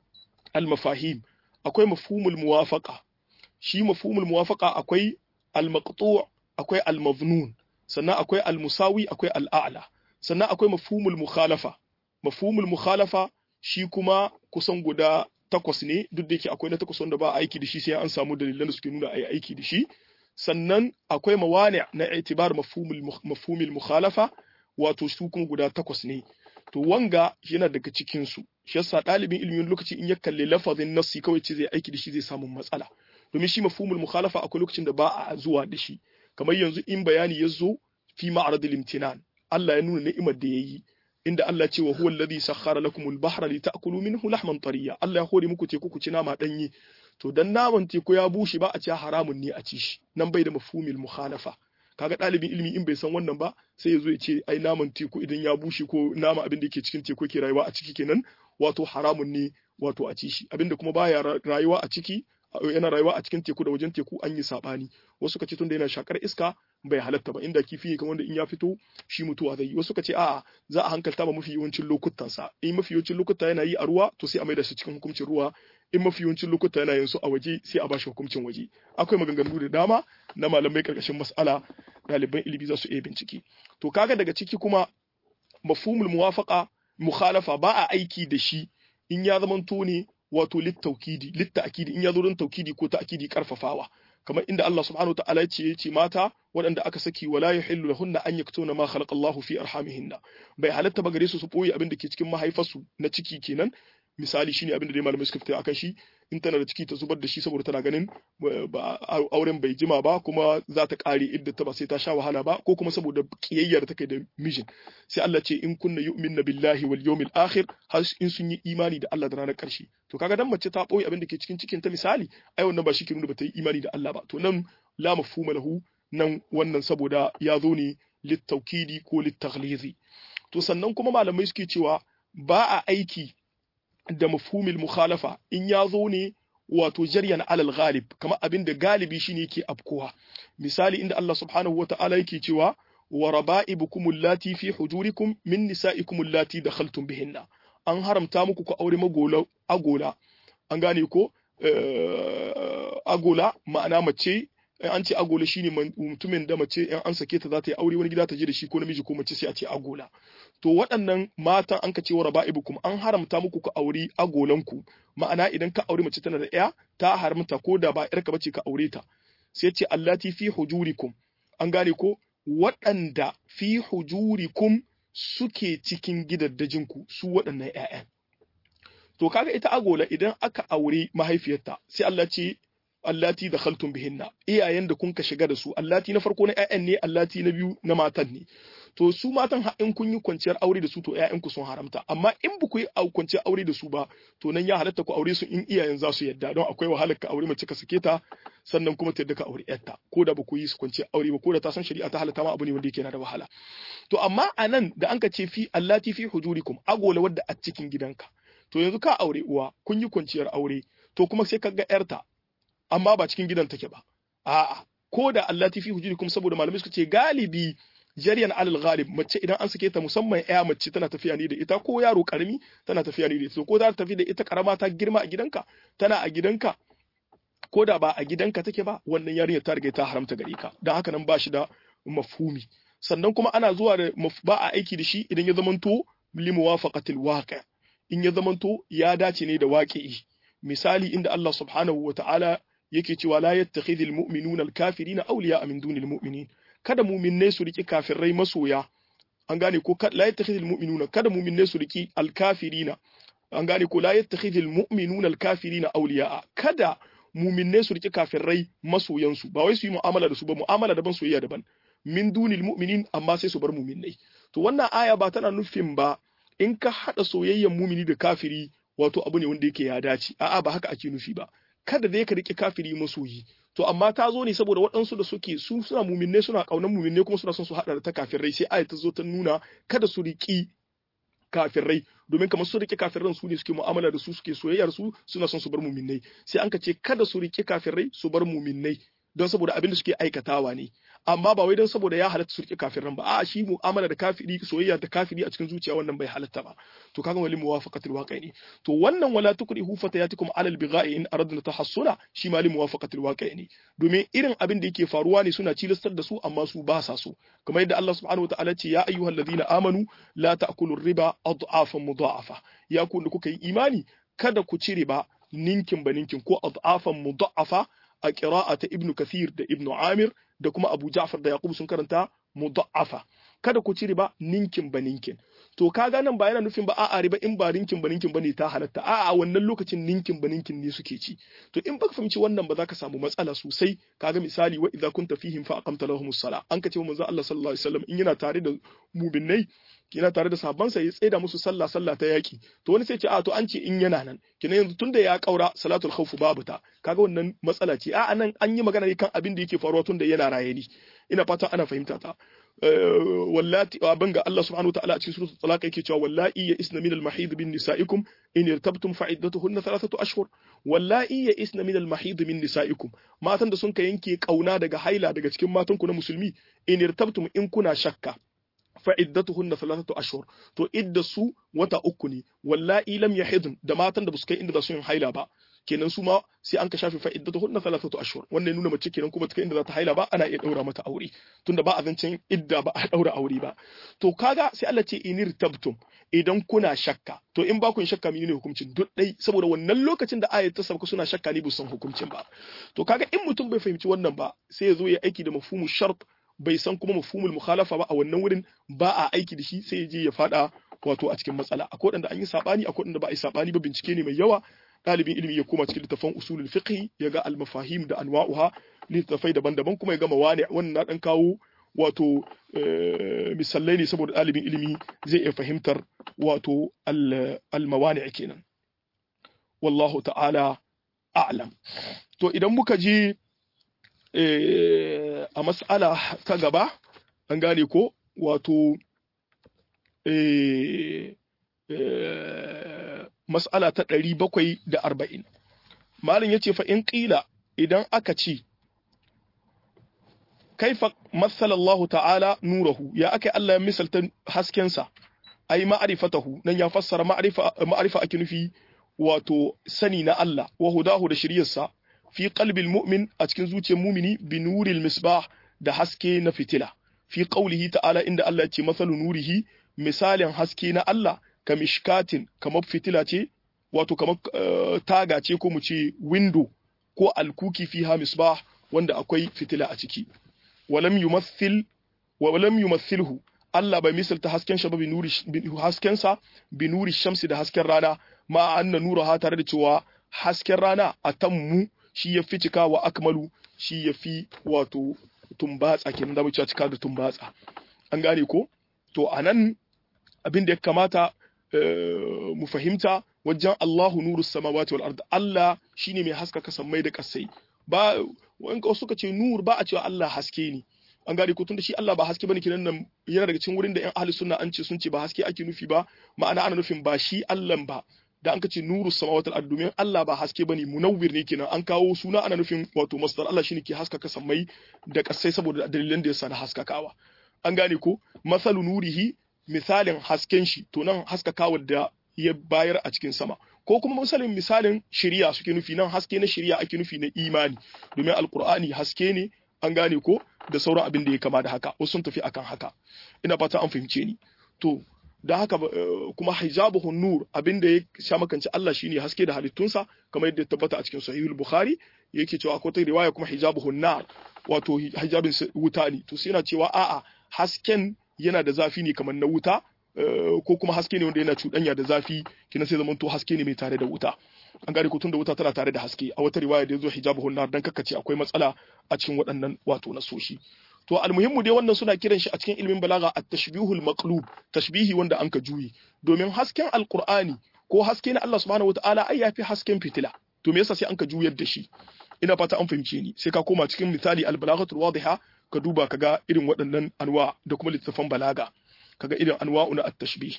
al-mafahim akwai mafhumul muwafaqa shi mafhumul muwafaqa akwai al-maqtu' akwai al-maznun sannan akwai al-musawi akwai al-a'la sannan akwai mafhumul mukhalafa mafhumul mukhalafa shi kuma kusan guda takwas ne duk da yake akwai na takwas wanda ba a aiki da shi sai an samu dalilan da suke nuna a yi aiki da shi sannan akwai mawani na itibar mafhumil mukhalafa wato su kuma guda takwas ne to wanga yana daga cikin su shi yasa ɗalibin ilimin lokaci in ya kalli lafazin nassi kawai ce zai aiki da shi zai samu matsala domin shi mafhumul mukhalafa akwai lokacin da ba a zuwa da shi kamar yanzu in bayani ya zo fi ma'aradil imtinan Allah ya nuna ni'imar da yayi inda Allah ce wa huwa alladhi sakhkhara lakum al-bahra lita'kulu minhu lahman tariya Allah ya hore muku teku ku ci nama danye to dan naman teku ya bushe ba a ci haramun ne a ci shi nan bai da mafhumil mukhalafa kaga ɗalibin ilimi in bai san wannan ba sai ya zo ya ce ai naman teku idan ya bushe ko nama abin da yake cikin teku ke rayuwa a ciki kenan wato haramun ne wato a ci shi abinda kuma baya rayuwa a ciki yana rayuwa a cikin teku da wajen teku an yi sabani wasu ka ce tunda yana shakar iska bai halatta ba inda kifi ne kamar da in ya fito shi mutuwa zai yi wasu ka ce a'a za a hankalta ba mafi yawancin lokutan sa in mafi yawancin lokuta yana yi a ruwa to sai a maida shi cikin hukuncin ruwa in mafi yawancin lokuta yana yin su a waje sai a bashi hukuncin waje akwai maganganu da dama na malamai karkashin mas'ala ɗaliban ilimi za su iya bincike to kaga daga ciki kuma mafhumul muwafaqa mukhalafa ba a aiki da shi in ya zamanto ne wato littaukidi litta'kidi in ya zo don taukidi ko ta'kidi karfafawa kamar inda Allah subhanahu wa ta'ala ya ce mata waɗanda aka saki wala yahillu lahunna an yaktuna ma khalaqa Allahu fi arhamihinna bai halatta ba gare su su boye abin da ke cikin mahaifarsu na ciki kenan misali shine abin da dai malamai suka fita akan shi in tana da ciki ta zubar da shi saboda tana ganin auren bai jima ba kuma za ta kare idda ta ba sai ta sha wahala ba ko kuma saboda kiyayyar ta kai da mijin sai Allah ce in kunna yu'minna billahi wal yawmil akhir har in sun yi imani da Allah da ranar karshe to kaga dan mace ta boye abin da ke cikin cikin ta misali ai wannan ba shi ke nuna ba ta yi imani da Allah ba to nan la mafhuma lahu nan wannan saboda ya zo ne littaukidi ko littaghlizi to sannan kuma malamai suke cewa ba a aiki da mafhumil mukhalafa in ya zo ne wato jaryan alal ghalib kamar abin da galibi shine yake afkowa misali inda Allah subhanahu wata'ala yake cewa wa raba'ibukum allati fi hujurikum min nisa'ikum allati dakhaltum bihinna an haramta muku ku aure magola agola an gane ko agola ma'ana mace an ce agola shine mutumin da mace in an sake ta za ta yi aure wani gida ta je da shi ko namiji ko mace sai a ce agola to waɗannan matan an ka ce wa raba'ibukum an haramta muku ku auri agolanku ma'ana idan ka aure mace tana da ɗaya ta haramta ko da ba ƴarka bace ka aure ta sai ce allati fi hujurikum an gane ko waɗanda fi hujurikum suke cikin gidaddajinku su waɗannan ƴaƴan to kaga ita agola idan aka aure mahaifiyarta sai Allah ce allati da khaltum bihinna iyayen da kun ka shiga da su allati na farko na ƴaƴan ne allati na biyu na matan ne to su matan in kun yi kwanciyar aure da su to ƴaƴanku sun haramta amma in ba ku yi kwanciyar aure da su ba to nan ya halatta ku aure su in iyayen za su yadda don akwai wahalar ka aure mace ka sake ta sannan kuma ta yadda ka aure ƴarta ko da ba ku yi su kwanciyar aure ba ko da ta san shari'a ta halatta ma abu ne wanda yake na da wahala to amma a nan da an ka ce fi allati fi hujurikum agola wadda a cikin gidanka to yanzu ka aure uwa kun yi kwanciyar aure to kuma sai ka ga ƴarta amma ba cikin gidan take ba a'a ko da allati fi hujurikum saboda malamai suka ce galibi jariyan alal ghalib mace idan an sake ta musamman ya mace tana tafiya ne da ita ko yaro karami tana tafiya ne da ita ko za ta tafi da ita karama ta girma a gidanka tana a gidanka ko da ba a gidanka take ba wannan yarinya ta riga ta haramta gare ka dan haka nan ba shi da mafhumi sannan kuma ana zuwa da ba a aiki da shi idan ya zamanto li muwafaqatil waqi in ya zamanto ya dace ne da waqi'i misali inda Allah subhanahu wa ta'ala yake cewa la yattakhidhul mu'minuna al-kafirina awliya min dunil mu'minin kada mu'minnai su riki kafirai masoya an gane ko la yattakhidhul mu'minuna kada mu'minnai su riki al-kafirina an gane ko la yattakhidhul mu'minuna al-kafirina awliya kada mu'minnai su riki kafirai masoyansu ba wai su yi mu'amala da su ba mu'amala daban soyayya daban min dunil mu'minin amma sai su bar mu'minnai to wannan aya ba tana nufin ba in ka hada soyayyan mu'mini da kafiri wato abu ne wanda yake ya dace a'a ba haka ake nufi ba kada dai ka rike kafiri masoyi to amma ta zo ne saboda waɗansu da suke su suna muminne suna ƙaunar muminne kuma suna son su haɗa da ta kafirai sai aya ta zo ta nuna kada su riki kafirai domin kamar su rike kafirai su ne suke mu'amala da su suke soyayyar su suna son su bar muminnai sai an ka ce kada su rike kafirai su bar muminnai don saboda abin da suke aikatawa ne amma ba wai don saboda ya halatta su rike kafiran ba a shi mu'amala da kafiri soyayya da kafiri a cikin zuciya wannan bai halatta ba to kaga wali muwafaqatul waqi ne to wannan wala tukrihu fatayatikum alal bigha'i in aradna tahassuna shi ma li muwafaqatul waqi ne domin irin abin da yake faruwa ne suna cilastar da su amma su ba sa so kamar yadda Allah subhanahu wataala ce ya ayyuhalladhina amanu la ta'kulu riba adhafan mudha'afa ya ku da kuka yi imani kada ku ci riba ninkin ba ninkin ko adhafan mudha'afa a ƙira'a ta Ibn Kathir da Ibn Amir da kuma Abu Ja'far da Yaqub sun karanta mudha'afa kada ku ci riba ninkin ba ninkin to kaga nan ba yana nufin ba a'a riba in ba ninkin ba ninkin bane ta halatta a'a wannan lokacin ninkin ba ninkin ne suke ci to in baka fahimci wannan ba za ka samu matsala sosai kaga misali wa idza kunta fihim fa aqamta lahumus sala an ka ce wa manzo Allah sallallahu alaihi wasallam in yana tare da mu'minnai yana tare da sahabbansa ya tsaida musu sallah sallah ta yaki to wani sai ce a to an ce in yana nan kina yanzu tunda ya kaura salatul khawf babu ta kaga wannan matsala ce a nan an yi magana ne kan abin da yake faruwa tunda yana raye ni ina fata ana fahimta ta wallati abin ga Allah subhanahu wa ta'ala a cikin suratul talaq yake cewa wallahi ya isna min al-mahid min nisaikum in irtabtum fa iddatuhunna thalathatu ashhur wallahi ya isna min al-mahid min nisaikum matan da sun ka yanke kauna daga haila daga cikin matan ku na musulmi in irtabtum in kuna shakka fa iddatuhunna thalathatu ashhur to idda su wata uku ne wallahi lam yahidun da matan da ba su kai inda za su yin haila ba kenan su ma sai an ka shafe fa iddatuhunna thalathatu ashhur wannan nuna mace kenan kuma ta kai inda za ta haila ba ana iya daura mata aure tunda ba a zancen idda ba a daura aure ba to kaga sai Allah ce inir tabtum idan kuna shakka to in ba ku shakka menene hukuncin duk dai saboda wannan lokacin da ayat ta sauka suna shakka ne bu san hukuncin ba to kaga in mutum bai fahimci wannan ba sai ya zo ya aiki da mafhumu shart bai san kuma mafhumul mukhalafa ba a wannan wurin ba a aiki da shi sai ya je ya fada wato a cikin matsala akwai wanda an yi sabani akwai wanda ba a yi sabani ba bincike ne mai yawa ɗalibin ilimi ya koma cikin littafan usulul fiqh ya ga al-mafahim da anwa'uha littafai daban-daban kuma ya gama wani wannan na dan kawo wato misalai ne saboda ɗalibin ilimi zai iya fahimtar wato al-mawani kenan wallahu ta'ala a'lam to idan muka je a mas'ala ta gaba an gane ko wato mas'ala ta ɗari bakwai da arba'in malin ya ce fa in ƙila idan aka ce kaifa matsalallahu ta'ala nurahu ya aka Allah ya misalta haskensa ai ma'arifatahu nan ya fassara ma'arifa ake nufi wato sani na Allah wa hudahu da shiryarsa fi qalbil mu'min a cikin zuciyar mumini bi nuril misbah da haske na fitila fi qaulihi ta'ala inda Allah ya ce masalu nurihi misalin haske na Allah ka mishkatin kamar fitila ce wato kamar taga ce ko mu ce window ko alkuki fiha misbah wanda akwai fitila a ciki walam yumathil walam yumathilhu Allah bai misalta hasken sa ba bi nuri hasken sa bi nuri shamsi da hasken rana ma anna nuraha tare da cewa hasken rana atammu shi ya fi cika wa akmalu shi ya fi wato tumbatsa kenan da mu cika da tumbatsa an gane ko to anan abin da ya kamata mu fahimta wajen Allahu nuru samawati wal ard Allah shine mai haskaka sammai da kasai ba wani suka ce nur ba a cewa Allah haske ne an gane ko tunda shi Allah ba haske bane kinan nan yana daga cikin wurin da ƴan ahli sunna an ce sun ce ba haske ake nufi ba ma'ana ana nufin ba shi Allah ba da an kace nuru samawati wal ard domin Allah ba haske bane munawwir ne kenan an kawo suna ana nufin wato masdar Allah shine ke haskaka sammai da kasai saboda dalilan da yasa na haskakawa an gane ko masalu nurihi misalin hasken shi to nan haskakawa da ya bayar a cikin sama ko kuma misalin misalin shiriya suke nufi nan haske na shiriya ake nufi na imani domin alkur'ani haske ne an gane ko da sauran abin da ya kama da haka wasu sun tafi akan haka ina fata an fahimce ni to da haka kuma hijabuhun nur abin da ya sha makanci Allah shine haske da halittunsa kamar yadda tabbata a cikin sahihul bukhari yake cewa akwai ta riwaya kuma hijabuhun nar wato hijabin wuta ne to sai yana cewa a'a hasken yana da zafi ne kamar na wuta ko kuma haske ne wanda yana cuɗanya da zafi kina sai zamanto haske ne mai tare da wuta an gane ko tunda wuta tana tare da haske a wata riwaya da yazo hijabu nar dan kakkace akwai matsala a cikin waɗannan wato nasoshi to almuhimmu dai wannan suna kiran shi a cikin ilmin balaga at-tashbihul maqlub tashbihi wanda anka juyi domin hasken alqur'ani ko haske na Allah subhanahu wataala ai yafi hasken fitila to me yasa sai anka juyar da shi ina fata an fahimce ni sai ka koma cikin misali al-balaghatul wadiha ka duba kaga irin waɗannan anwa da kuma littafan balaga kaga irin anwa'u na at-tashbih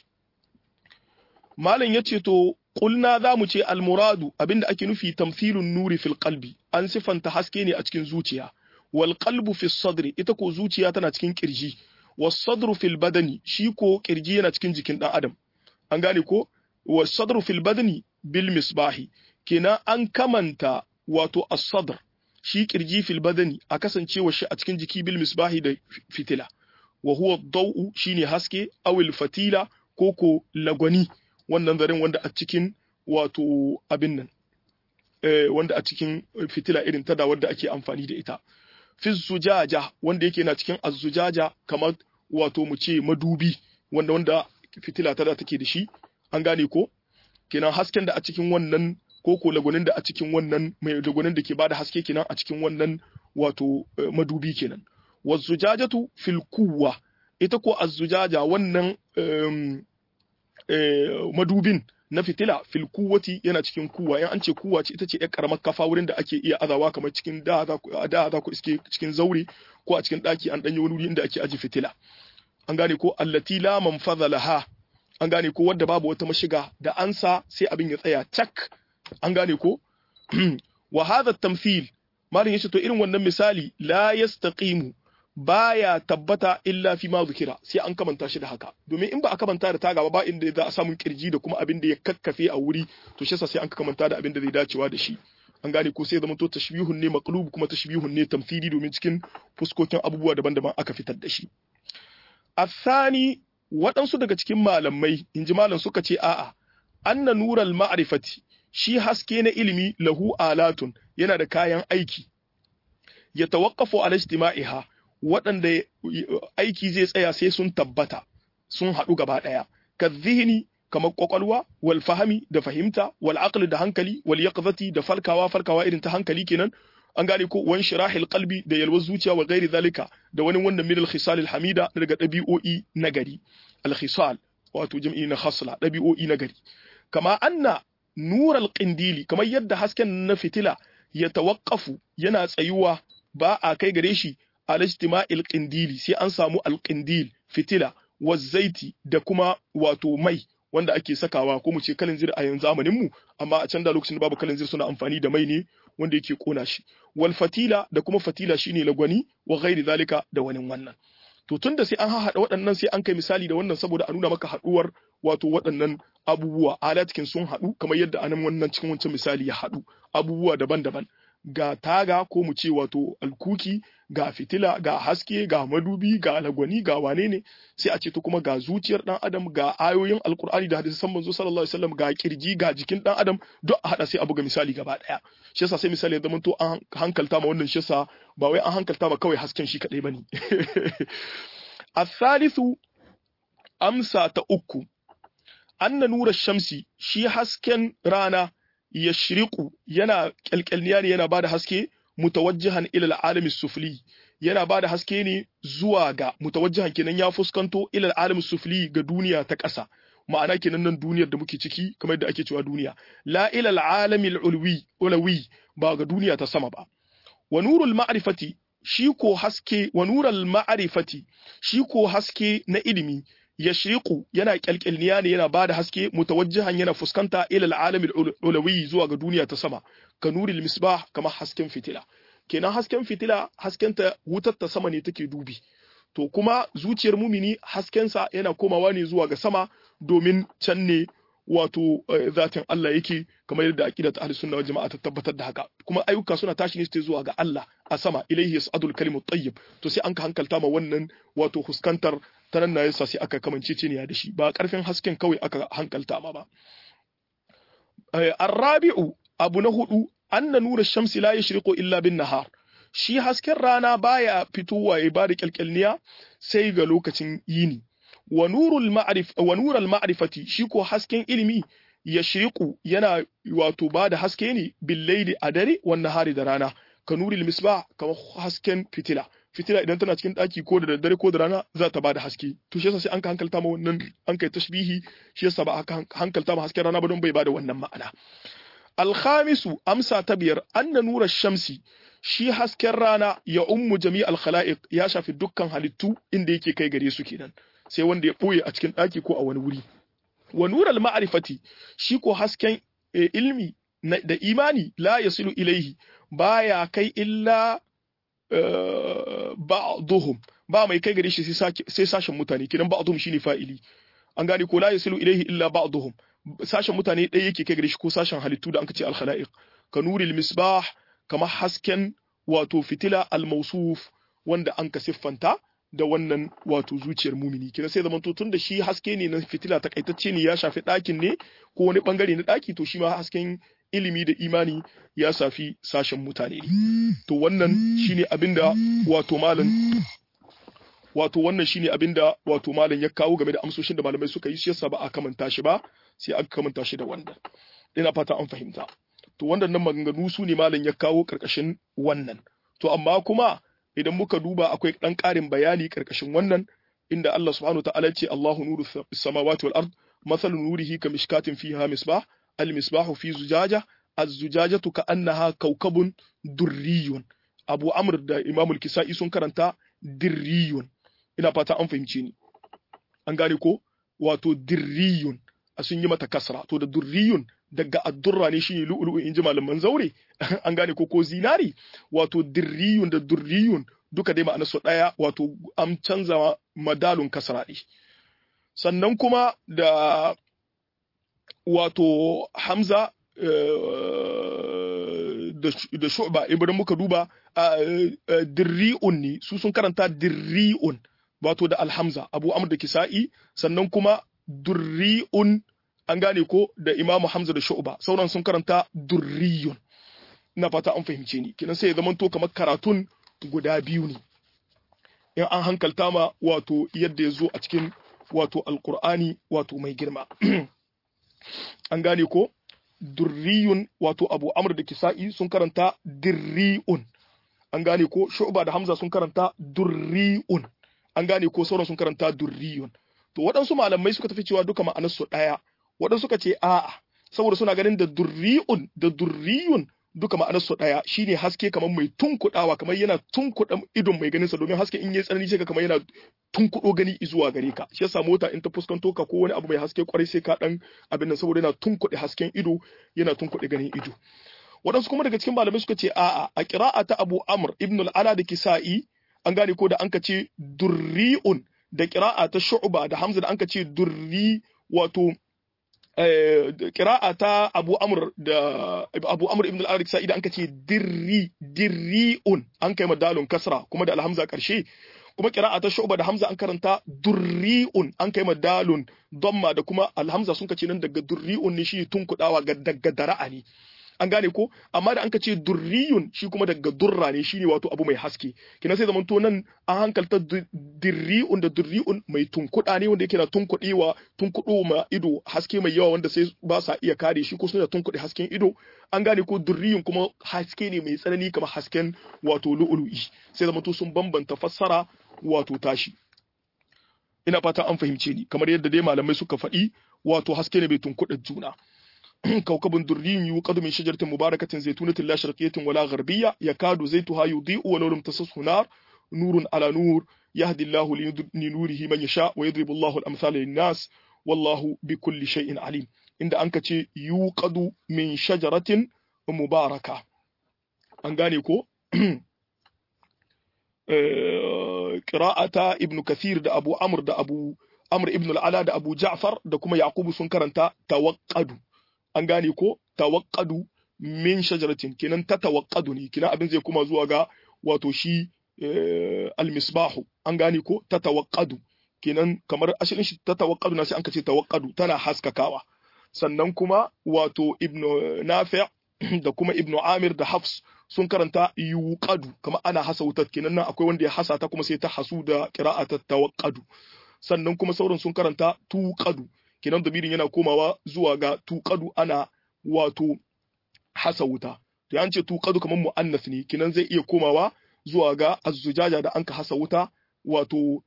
malam yace to qulna zamu ce al-muradu abinda ake nufi tamthilun nuri fil qalbi an sifanta haske ne a cikin zuciya wal qalbu fi sadri ita ko zuciya tana cikin kirji was sadru fil badani shi ko kirji yana cikin jikin dan adam an gane ko was sadru fil badani bil misbahi kenan an kamanta wato as-sadr shi kirji fil badani a kasancewa shi a cikin jiki bil misbahi da fitila wa huwa dau'u shine haske awil fatila ko ko lagwani wannan zaren wanda a cikin wato abin nan eh, wanda a cikin fitila irin ta da wadda ake amfani da ita fi zujaja wanda yake na cikin azzujaja kamar wato mu ce madubi wanda wanda fitila ta da take da shi an gane ko kenan hasken da a cikin wannan ko ko lagwanin da a cikin wannan mai lagwanin da ke bada haske kenan a cikin wannan wato madubi kenan wazzujajatu fil kuwa ita ko azzujaja wannan madubin na fitila fil kuwati yana cikin kuwa yan an ce kuwa ce ita ce yar karamar kafa wurin da ake iya azawa kamar cikin da da za ku iske cikin zaure ko a cikin daki an danyi wani wuri inda ake aji fitila an gane ko allati la manfadha laha an gane ko wadda babu wata mashiga da ansa sai abin ya tsaya cak an gane ko wa hadha tamthil malin yace to irin wannan misali la yastaqimu baya tabbata illa fi ma zukira sai an kamanta shi da haka domin in ba a kamanta da taga ba inda za a samu kirji da kuma abin da ya kakkafe a wuri to shi sai an kamanta da abin da zai dacewa da shi an gane ko sai zama to tashbihun ne maqlub kuma tashbihun ne tamthili domin cikin fuskokin abubuwa daban-daban aka fitar da shi athani waɗansu daga cikin malamai inji malam suka ce a'a anna nural ma'rifati shi haske na ilimi lahu alatun yana da kayan aiki ya tawaqqafu ala ijtima'iha waɗanda aiki zai tsaya sai sun tabbata sun haɗu gaba ɗaya ka zihini kamar ƙwaƙwalwa wal fahami da fahimta wal aqli da hankali wal yaqzati da falkawa falkawa irin ta hankali kenan an gane ko wan shirahil qalbi da yalwar zuciya wa ghairi zalika da wani wannan min al khisal al hamida daga ɗabi'o'i na gari al khisal wato jam'i na khasla ɗabi'o'i na gari kama anna nur al qindili kamar yadda hasken na fitila ya tawaqqafu yana tsayuwa ba a kai gare shi al-ijtima'il qindili sai an samu al-qindil fitila zaiti da kuma wato mai wanda ake sakawa ko mu ce kalinzir a yanzu zamanin mu amma a can da lokacin da babu kalinzir suna amfani da mai ne wanda yake kona shi wal fatila da kuma fatila shine lagwani wa ghairi zalika da wani wannan to tunda sai an haɗa waɗannan sai an kai misali da wannan saboda a nuna maka haɗuwar wato waɗannan abubuwa alatkin sun haɗu kamar yadda anan wannan cikin wancan misali ya haɗu abubuwa daban-daban ga taga ko mu ce wato alkuki ga fitila ga haske ga madubi ga lagwani ga wane ne sai a ce to kuma ga zuciyar dan adam ga ayoyin alkur'ani da hadisan manzo sallallahu alaihi wasallam ga kirji ga jikin dan adam duk a hada sai a buga misali gaba daya shi yasa sai misali ya zama to an hankalta ma wannan shi yasa ba wai an hankalta ma kawai hasken shi kadai bane الثالث amsa ta uku anna nura shamsi shi hasken rana yashriqu yana kyalkyalniya ne yana bada haske mutawajjihan ila al'alami sufli yana ba da haske ne zuwa ga mutawajjihan kenan ya fuskanto ilal alam sufli ga duniya ta ƙasa ma'ana kenan nan duniyar da muke ciki kamar yadda ake cewa duniya la ilal alamil ulwi ulawi ba ga duniya ta sama ba wa nurul ma'rifati shi ko haske wa nurul ma'rifati shi ko haske na ilimi yashriqu yana kyalkyalniya ne yana bada haske mutawajjihan yana fuskanta ilal alamil ulawi zuwa ga duniya ta sama ka nuril misbah kamar hasken fitila kenan hasken fitila haskenta wutar ta sama ne take dubi to kuma zuciyar mumini haskensa yana komawa ne zuwa ga sama domin can ne wato zatin Allah yake kamar yadda aqidat ahlus sunna wal jama'a ta tabbatar da haka kuma ayyuka suna tashi ne zuwa ga Allah a sama ilaihi yas'adul kalimu tayyib to sai an ka hankalta ma wannan wato huskantar ta nan na yasa sai aka kamance ne da shi ba karfin hasken kawai aka hankalta ma ba arrabi'u abu na hudu anna nura shamsi la yashriqu illa bin nahar shi hasken rana baya fitowa ya bada kyalkyalniya sai ga lokacin yini wa nurul ma'rif wa nurul ma'rifati shi ko hasken ilimi yashriqu yana wato bada haske ne billaili a dare wan nahari da rana ka nuril misbah kamar hasken fitila fitila idan tana cikin daki ko da daddare ko da rana za ta bada haske to shi yasa sai an ka hankalta ma wannan an kai tashbihi shi yasa ba aka hankalta ma hasken rana ba don bai bada wannan ma'ana alkhamisu amsa ta biyar anna nura shamsi shi hasken rana ya ummu jami alkhala'iq ya shafi dukkan halittu inda yake kai gare su kenan sai wanda ya boye a cikin daki ko a wani wuri wa nural ma'rifati shi ko hasken ilmi da imani la yasilu ilaihi baya kai illa ba'dhum ba mai kai gare shi sai sashen mutane kenan ba'dhum shine fa'ili an gane ko la yasilu ilaihi illa ba'dhum sashen mutane ɗaya yake kai gare shi ko sashen halittu da anka ce al-khala'iq ka nuril misbah kamar hasken wato fitila al-mawsuf wanda an ka siffanta da wannan wato zuciyar mumini kina sai zaman tun da shi haske ne na fitila takaitacce ne ya shafi ɗakin ne ko wani bangare na ɗaki to shi ma hasken ilimi da imani ya safi sashen mutane ne to wannan shine abinda wato malam wato wannan shine abinda wato malam ya kawo game da amsoshin da malamai suka yi shi yasa ba a kamanta shi ba sai aka kamanta shi da wannan ina fata an fahimta to wannan nan maganganu su ne malam ya kawo karkashin wannan to amma kuma idan muka duba akwai dan ƙarin bayani karkashin wannan inda Allah subhanahu wa ta'ala ce Allahu nuru samawati wal ard mathalu nurihi kamishkatin fiha misbah al misbahu fi zujaja az-zujajatu ka'annaha kawkabun durriyun Abu Amr da Imam al-Kisa'i sun karanta dirriyun ina fata an fahimce ni an gane ko wato dirriyun a sun yi mata kasra to da durriyun daga addurra ne shine lu'lu'u inji malaman zaure an gane ko ko zinari wato dirriyun da durriyun duka dai ma'anar su daya wato an canza madalun kasra ne sannan kuma da wato hamza da shu'ba idan muka duba dirri'un ne su sun karanta dirri'un wato da alhamza abu amr da kisa'i sannan kuma durri'un an gane ko da imamu hamza da shu'ba sauran sun karanta durriyun ina fata an fahimce ni kinan sai ya zama to kamar karatun guda biyu ne in an hankalta ma wato yadda ya zo a cikin wato alkur'ani wato mai girma an gane ko durriyun wato abu amr da kisa'i sun karanta dirri'un an gane ko shu'ba da hamza sun karanta durri'un an gane ko sauran sun karanta durriyun to waɗansu malamai suka tafi cewa duka ma'anarsu ɗaya waɗansu suka ce a'a saboda suna ganin da durri'un da durriyun duka ma'anarsu ɗaya shine haske kamar mai tunkuɗawa kamar yana tunkuɗa idon mai ganinsa domin haske in yayi tsanani sai ka kamar yana tunkuɗo gani zuwa gare ka shi yasa mota in ta fuskanto ka ko wani abu mai haske kwarai sai ka dan abin nan saboda yana tunkuɗe hasken ido yana tunkuɗe ganin ido waɗansu kuma daga cikin malamai suka ce a'a a qira'a ta Abu Amr ibn al-Ala da Kisa'i an gane ko da an ka ce durri'un da qira'a ta Shu'ba da Hamza da an ka ce durri wato kira'a ta Abu Amr da Abu Amr ibn al-Arik Sa'id an kace dirri dirriun an kai madalun kasra kuma da alhamza karshe kuma kira'a ta Shu'ba da Hamza an karanta durriun an kai madalun damma da kuma alhamza sun kace nan daga durriun ne shi tunkudawa ga daga dara'a ne an gane ko amma da anka ce durriyun shi kuma daga durra ne shine wato abu mai haske kina sai zamanto nan an hankalta dirri'un da durri'un mai tunkuɗa ne wanda yake na tunkuɗewa tunkuɗo ma ido haske mai yawa wanda sai ba sa iya kare shi ko suna tunkuɗe hasken ido an gane ko durriyun kuma haske ne mai tsanani kamar hasken wato lu'ulu'i sai zamanto sun bambanta fassara wato tashi ina fata an fahimce ni kamar yadda dai malamai suka faɗi wato haske ne bai tunkuɗa juna كوكب دري يوقد من شجرة مباركة زيتونة لا شرقية ولا غربية يكاد زيتها يضيء ولو لم تسسه نار نور على نور يهدي الله لنوره من يشاء ويضرب الله الأمثال للناس والله بكل شيء عليم عند أنك يوقد من شجرة مباركة أنغانيكو قراءة ابن كثير دا أبو عمرو دا أبو عمرو ابن العلا دا أبو جعفر دا كما يعقوب سنكرنتا توقدوا an gane ko tawakkadu min shajaratin kenan ta tawakkadu ne kenan abin zai kuma zuwa ga wato shi almisbahu an gane ko ta tawakkadu kenan kamar asalin shi ta tawakkadu na sai an kace tawakkadu tana haskakawa sannan kuma wato ibnu nafi' da kuma ibnu amir da hafs sun karanta yuqadu kamar ana hasa wutar kenan nan akwai wanda ya hasa ta kuma sai ta hasu da qira'atat tawakkadu sannan kuma sauran sun karanta tuqadu kenan damirin yana komawa zuwa ga tuqadu ana wato hasa wuta to an ce tuqadu kamar muannas ne kenan zai iya komawa zuwa ga azzujaja da anka hasa wuta wato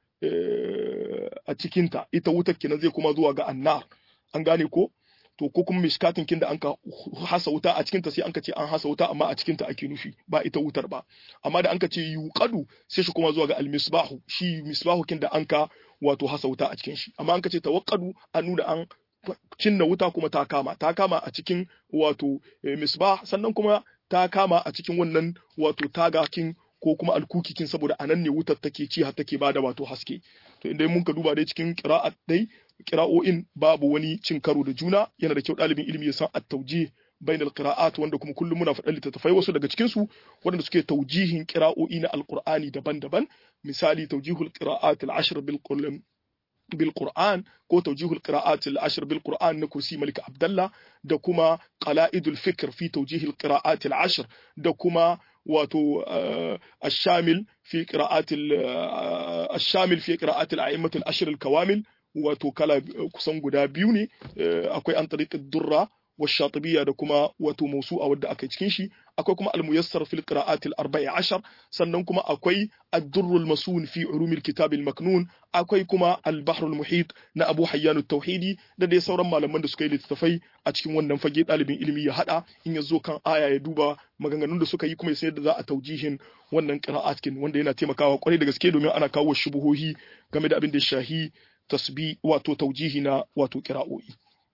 a cikinta ita wutar kenan zai koma zuwa ga annar an gane ko to ko kuma mishkatin kin da anka hasa wuta a cikinta sai anka ce an hasa wuta amma a cikinta ake nufi ba ita wutar ba amma da anka ce yuqadu sai shi koma zuwa ga almisbahu shi misbahu kin da anka wato hasa wuta a cikin shi amma an kace tawakkadu an nuna an cinna wuta kuma ta kama ta kama a cikin wato misbah sannan kuma ta kama a cikin wannan wato tagakin ko kuma alkukikin saboda anan ne wutar take ci har take bada wato haske to inda mun ka duba dai cikin qira'at dai qira'o'in babu wani cin karo da juna yana da kyau ɗalibin ilimi ya san at-tawjih bain al-qira'at wanda kuma kullum muna faɗan littattafai wasu daga cikin su waɗanda suke taujihin qira'o'i na alqur'ani daban-daban misali tawjihul qira'at al-ashr bil بالقرآن كو توجيه القراءات العشر بالقرآن نكوسي ملك عبد الله da kuma qala'idul fikr fi tawjih alqira'at al'ashr da kuma wato الشامل في قراءات الشامل في قراءات الأئمة العشر الكوامل wato kala kusan guda biyu ne akwai an tariqid durra والشاطبية da kuma wato mausu'a wadda aka cikin shi akwai kuma al-muyassar fil qira'at al-arba'i ashar sannan kuma akwai ad-durrul masun fi ulumil kitab al-maknun akwai kuma al-bahr al-muhit na Abu Hayyan at-Tauhidi da dai sauran malaman da suka yi littattafai a cikin wannan fage dalibin ilimi ya hada in ya zo kan aya ya duba maganganun da suka yi kuma ya san yadda za a taujihin wannan qira'at kin wanda yana taimakawa kwarai da gaske domin ana kawo shubuhohi game da abin da shahi tasbi wato taujihi na wato qira'o'i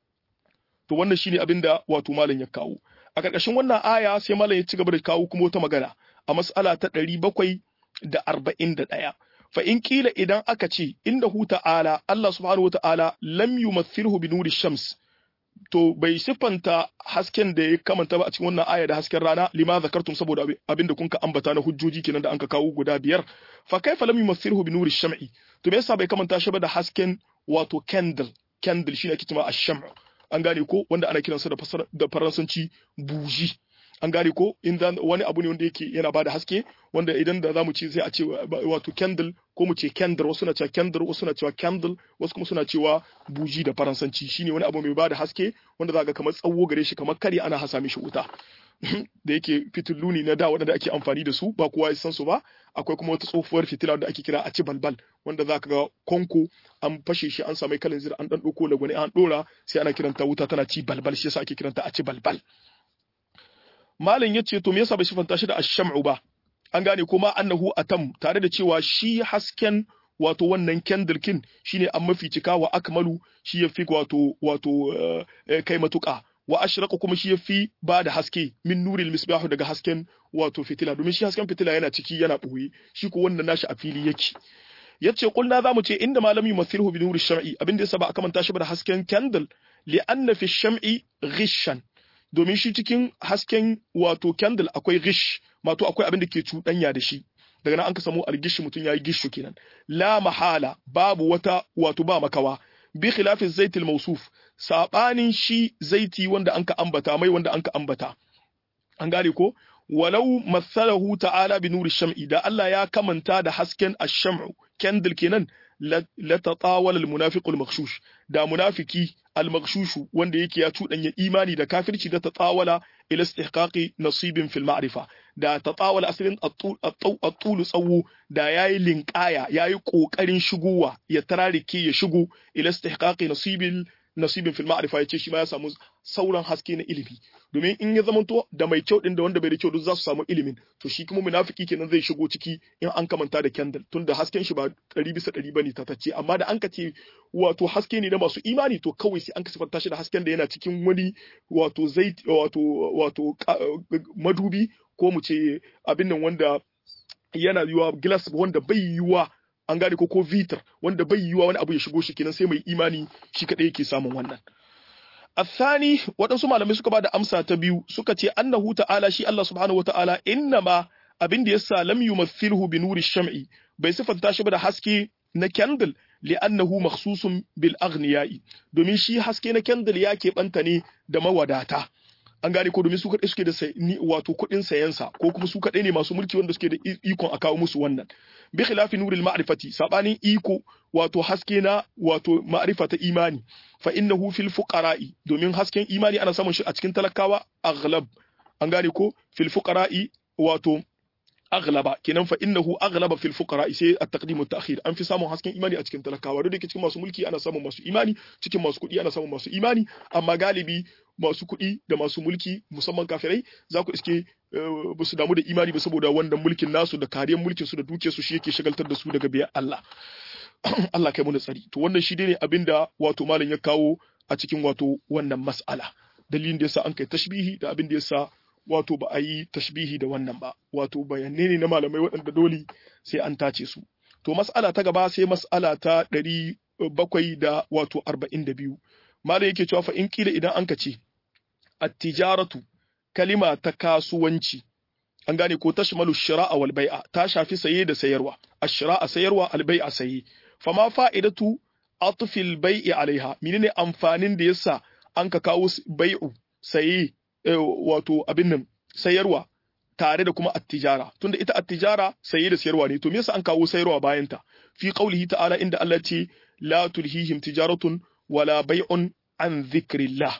to wannan shine abin da wato malam ya kawo a ƙarƙashin wannan aya sai malam ya ci gaba da kawo kuma wata magana a mas'ala ta ɗari bakwai da arba'in da ɗaya fa in kila idan aka ce inda hu ta'ala Allah subhanahu wata'ala lam yumathilhu bi nuri shams to bai siffanta hasken da ya kamanta ba a cikin wannan aya da hasken rana lima zakartum saboda abin da kunka ambata na hujjoji kenan da anka kawo guda biyar fa kaifa lam yumathilhu bi nuri sham'i to me yasa bai kamanta shi ba da hasken wato candle candle shine ake cewa ash-sham' an gane ko wanda ana kiransa da da faransanci buji an gane ko in wani abu ne wanda yake yana bada haske wanda idan da zamu ce sai a ce wato candle ko mu ce candle wasu na cewa candle wasu na cewa candle wasu kuma suna cewa buji da faransanci shine wani abu mai bada haske wanda zaka kamar tsawo gare shi kamar kare ana hasa mishi wuta da yake fitillu ne na da waɗanda ake amfani da su ba kowa ya san su ba akwai kuma wata tsohuwar fitila da ake kira a ci balbal wanda za ka ga konko an fashe shi an samu kalin zira an dan ɗauko lagwani an ɗora sai ana kiranta wuta tana ci balbal shi yasa ake kiranta a ci balbal malam ya ce to me yasa bai sifanta shi da ash-sham'u ba an gane kuma annahu atam tare da cewa shi hasken wato wannan kendirkin shine an mafi cika wa akmalu shi yafi wato wato kai matuƙa wa ashraqa kuma shi yafi ba da haske min nuril misbahu daga hasken wato fitila domin shi hasken fitila yana ciki yana ɓoye shi ko wannan nashi a fili yake yace kulna zamu ce inda malami yumathilhu bi nuri sham'i abin da yasa ba a kamanta shi ba da hasken candle li anna fi sham'i ghishan domin shi cikin hasken wato candle akwai ghish mato akwai abin da ke cuɗanya da shi daga nan an ka samu algishi mutum yayi gishu kenan la mahala babu wata wato ba makawa bi khilafi zaitil mawsuf sabanin shi zaiti wanda anka ambata mai wanda anka ambata an gane ko walau mathalahu ta'ala bi nuri sham'i da Allah ya kamanta da hasken ash-sham'u candle kenan la tatawala al-munafiqu al-maghshush da munafiki al-maghshushu wanda yake ya cudanya imani da kafirci da tatawala ila istihqaqi nasibin fil ma'rifa da tatawala asalin at-tul tsawo da yayi linkaya yayi kokarin shigowa ya tararike ya shigo ila istihqaqi nasibin nasibin fil ma'rifa yace shi ma ya samu sauran haske na ilimi domin in ya zamanto da mai kyau din da wanda bai da kyau duk za su samu ilimin to shi kuma munafiki kenan zai shigo ciki in an kamanta da candle tunda hasken shi ba ɗari bisa ɗari bane tatacce amma da an ka ce wato haske ne na masu imani to kawai sai an ka sifanta shi da hasken da yana cikin wani wato zai wato wato madubi ko mu ce abin nan wanda yana yiwa glass wanda bai yiwa an gane ko ko vitar wanda bai yiwa wani abu ya shigo shi kenan sai mai imani shi kadai yake samun wannan الثاني waɗansu malamai suka bada amsa ta biyu suka ce annahu ta'ala shi Allah subhanahu wata'ala innama abin da yasa lam yumathilhu bi nuri sham'i bai sifanta shi ba da haske na candle li'annahu makhsusun bil aghniyai domin shi haske na candle ya keɓanta ne da mawadata an gane ko domin su kaɗai suke da wato kuɗin sayansa ko kuma su kaɗai ne masu mulki wanda suke da ikon a kawo musu wannan bi khilafi nuril ma'rifati sabanin iko wato haske na wato ma'rifa ta imani fa innahu fil fuqara'i domin hasken imani ana samun shi a cikin talakawa aghlab an gane ko fil fuqara'i wato aghlaba kenan fa innahu aghlaba fil fuqara sai at-taqdim wa ta'khir an fi samun hasken imani a cikin talakawa duk da cikin masu mulki ana samun masu imani cikin masu kuɗi ana samun masu imani amma galibi masu kuɗi da masu mulki musamman kafirai za ku iske ba su damu da imani ba saboda wannan mulkin nasu da kariyar mulkin su da dukiyar su shi yake shagaltar da su daga biyar Allah Allah kai mu da tsari to wannan shi ne abinda wato malam ya kawo a cikin wato wannan mas'ala dalilin da yasa an kai tashbihi da abin da yasa wato ba a yi tashbihi da wannan ba wato bayanai ne na malamai waɗanda dole sai an tace su to mas'ala ta gaba sai mas'ala ta ɗari bakwai da wato arba'in da biyu malam yake cewa fa in kila idan an ka ce at-tijaratu kalima ta kasuwanci an gane ko tashmalu shira'a wal bai'a ta shafi saye da sayarwa ash-shira'a sayarwa al bai'a saye fama fa'idatu atfil bai'i alaiha menene amfanin da yasa an ka kawo bai'u saye wato abin nan sayarwa tare da kuma attijara tunda ita attijara saye da sayarwa ne to me yasa an kawo sayarwa bayan ta fi qaulihi ta'ala inda Allah ce la tulhihim tijaratun wala bai'un an dhikrillah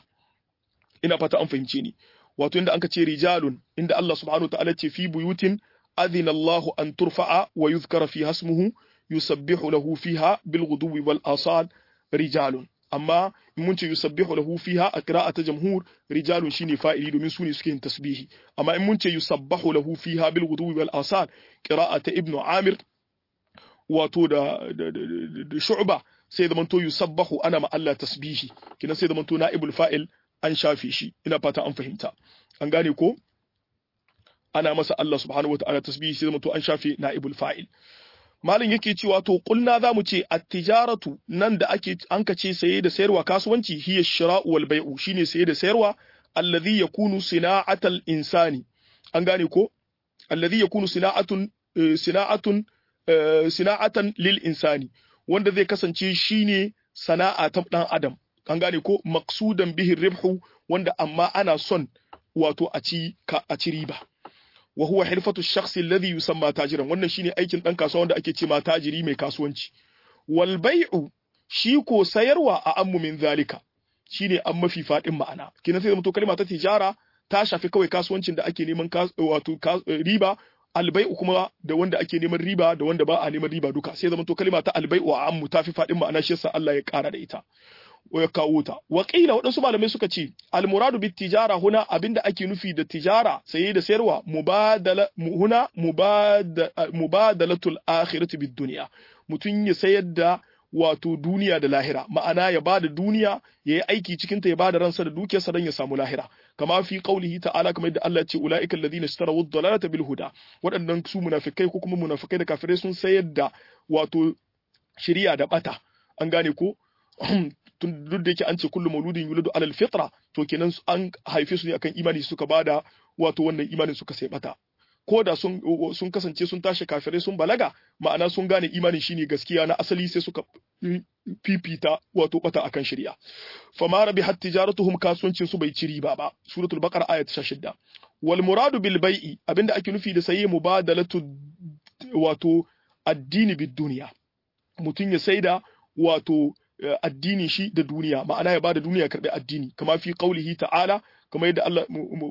ina fata an fahimce ni wato inda anka ce rijalun inda Allah subhanahu ta'ala ce fi buyutin adhina Allahu an turfa'a wa yuzkara fi hasmuhu yusabbihu lahu fiha bil ghuduwi wal asal rijalun amma in mun ce yusabbihu lahu fiha a qira'ata jamhur rijalun shine fa'ili domin su ne suke yin tasbihi amma in mun ce yusabbahu lahu fiha bil ghuduwi wal asal qira'ata ibnu amir wato da da shu'ba sai da manto yusabbahu ana ma Allah tasbihi kina sai da manto na'ibul fa'il an shafe shi ina fata an fahimta an gane ko ana masa Allah subhanahu wataala tasbihi sai da manto an shafe na'ibul fa'il malin yake cewa to kulna zamu ce at-tijaratu nan da ake an kace saye da sayarwa kasuwanci hiya shira'u wal bai'u shine saye da sayarwa alladhi yakunu sina'atal insani an gane ko alladhi yakunu sina'atun sina'atun sina'atan lil insani wanda zai kasance shine sana'a ta dan adam an gane ko maqsudan bihi ribhu wanda amma ana son wato a ci a ci riba wa huwa hirfatu shakhsi alladhi yusamma tajiran wannan shine aikin dan kasuwa wanda ake ce ma tajiri mai kasuwanci wal bai'u shi ko sayarwa a ammu min zalika shine an mafi fadin ma'ana kina sai mutu kalma ta tijara ta shafi kawai kasuwancin da ake neman wato riba albai'u kuma da wanda ake neman riba da wanda ba a neman riba duka sai zama to kalma ta albai'u a ammu tafi fadin ma'ana shi yasa Allah ya kara da ita ya kawo ta waƙila waɗansu malamai suka ce almuradu bit tijara huna abinda ake nufi da tijara saye da sayarwa mubadala huna mubadalatul akhirati bid dunya mutun ya sayar da wato duniya da lahira ma'ana ya bada duniya ya yi aiki cikin ta ya bada ransa da dukiyarsa don ya samu lahira kama fi qaulihi ta'ala kamar yadda Allah ya ce ulaika alladhina ishtaraw ad-dalalata bil huda waɗannan su munafikai ko kuma munafikai da kafirai sun sayar da wato shari'a da bata an gane ko tun duk da yake an ce kullu mauludin yuladu alal fitra to kenan an haife su ne akan imani suka bada wato wannan imanin suka sai bata ko da sun sun kasance sun tashi kafirai sun balaga ma'ana sun gane imanin shine gaskiya na asali sai suka fifita wato bata akan shari'a fama rabi hat tijaratuhum kasuwancin su bai ci riba ba suratul baqara ayat 16 wal muradu bil bai'i abinda ake nufi da saye mubadalatu wato addini bid duniya mutum ya saida wato addinin shi da duniya ma'ana ya bada duniya karbi addini kama fi qaulihi ta'ala kamar yadda Allah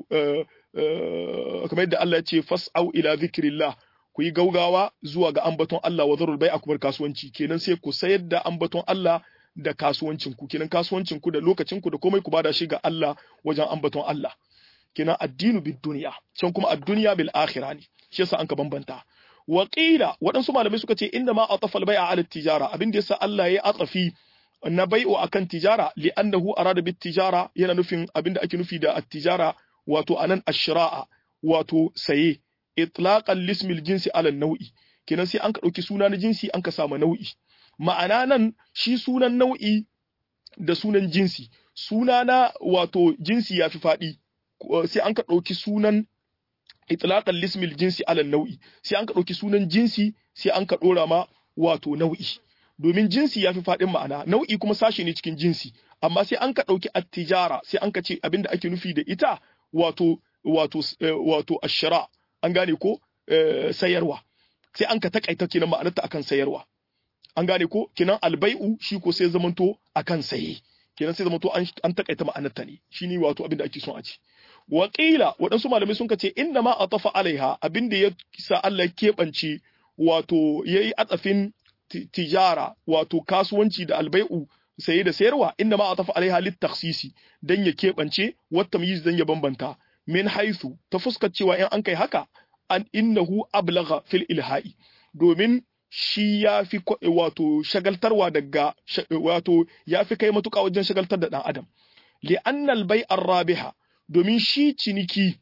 kamar yadda Allah ya ce fas'au ila zikrillah ku yi gaugawa zuwa ga ambaton Allah wa zarul bai'a kuma kasuwanci kenan sai ku sayar da ambaton Allah da kasuwancin ku kenan kasuwancin ku da lokacin ku da komai ku bada shi ga Allah wajen ambaton Allah kenan addinu bid duniya can kuma ad-dunya bil akhirah ne shi yasa an ka bambanta wa qila waɗansu malamai suka ce inda ma atafa al-bai'a ala tijara abin da yasa Allah ya atafi na bai'u akan tijara li'annahu arada bit tijara yana nufin abin da ake nufi da at-tijara wato anan ash-shira'a wato saye itlaqan lismil jinsi ala nau'i kenan sai an ka dauki suna na jinsi an ka samu nau'i ma'ana nan shi sunan nau'i da sunan jinsi suna na wato jinsi yafi faɗi sai an ka ɗauki sunan itlaqan lismil jinsi ala nau'i sai an ka ɗauki sunan jinsi sai an ka ɗora ma wato nau'i domin jinsi yafi faɗin ma'ana nau'i kuma sashi ne cikin jinsi amma sai an ka ɗauki attijara sai an ka ce abinda ake nufi da ita wato wato wato ashara an gane ko sayarwa sai an ka takaita kenan ma'anarta akan sayarwa an gane ko kenan albai'u shi ko sai zamanto akan saye kenan sai zamanto an takaita ma'anarta ne shine wato abin da ake son a ci Waƙila waɗansu malamai sun ce inna ma a tafa alaiha abin da ya sa Allah keɓance wato ya yi atsafin tijara wato kasuwanci da albai'u saye da sayarwa inna ma a tafa alaiha lit taksisi dan ya keɓance wata miyiz dan ya bambanta min haithu ta fuskar cewa in an kai haka an innahu ablagha fil ilha'i domin shi ya fi wato shagaltarwa daga wato ya fi kai matuƙa wajen shagaltar da ɗan adam li'annal bai'ar rabiha domin shi ciniki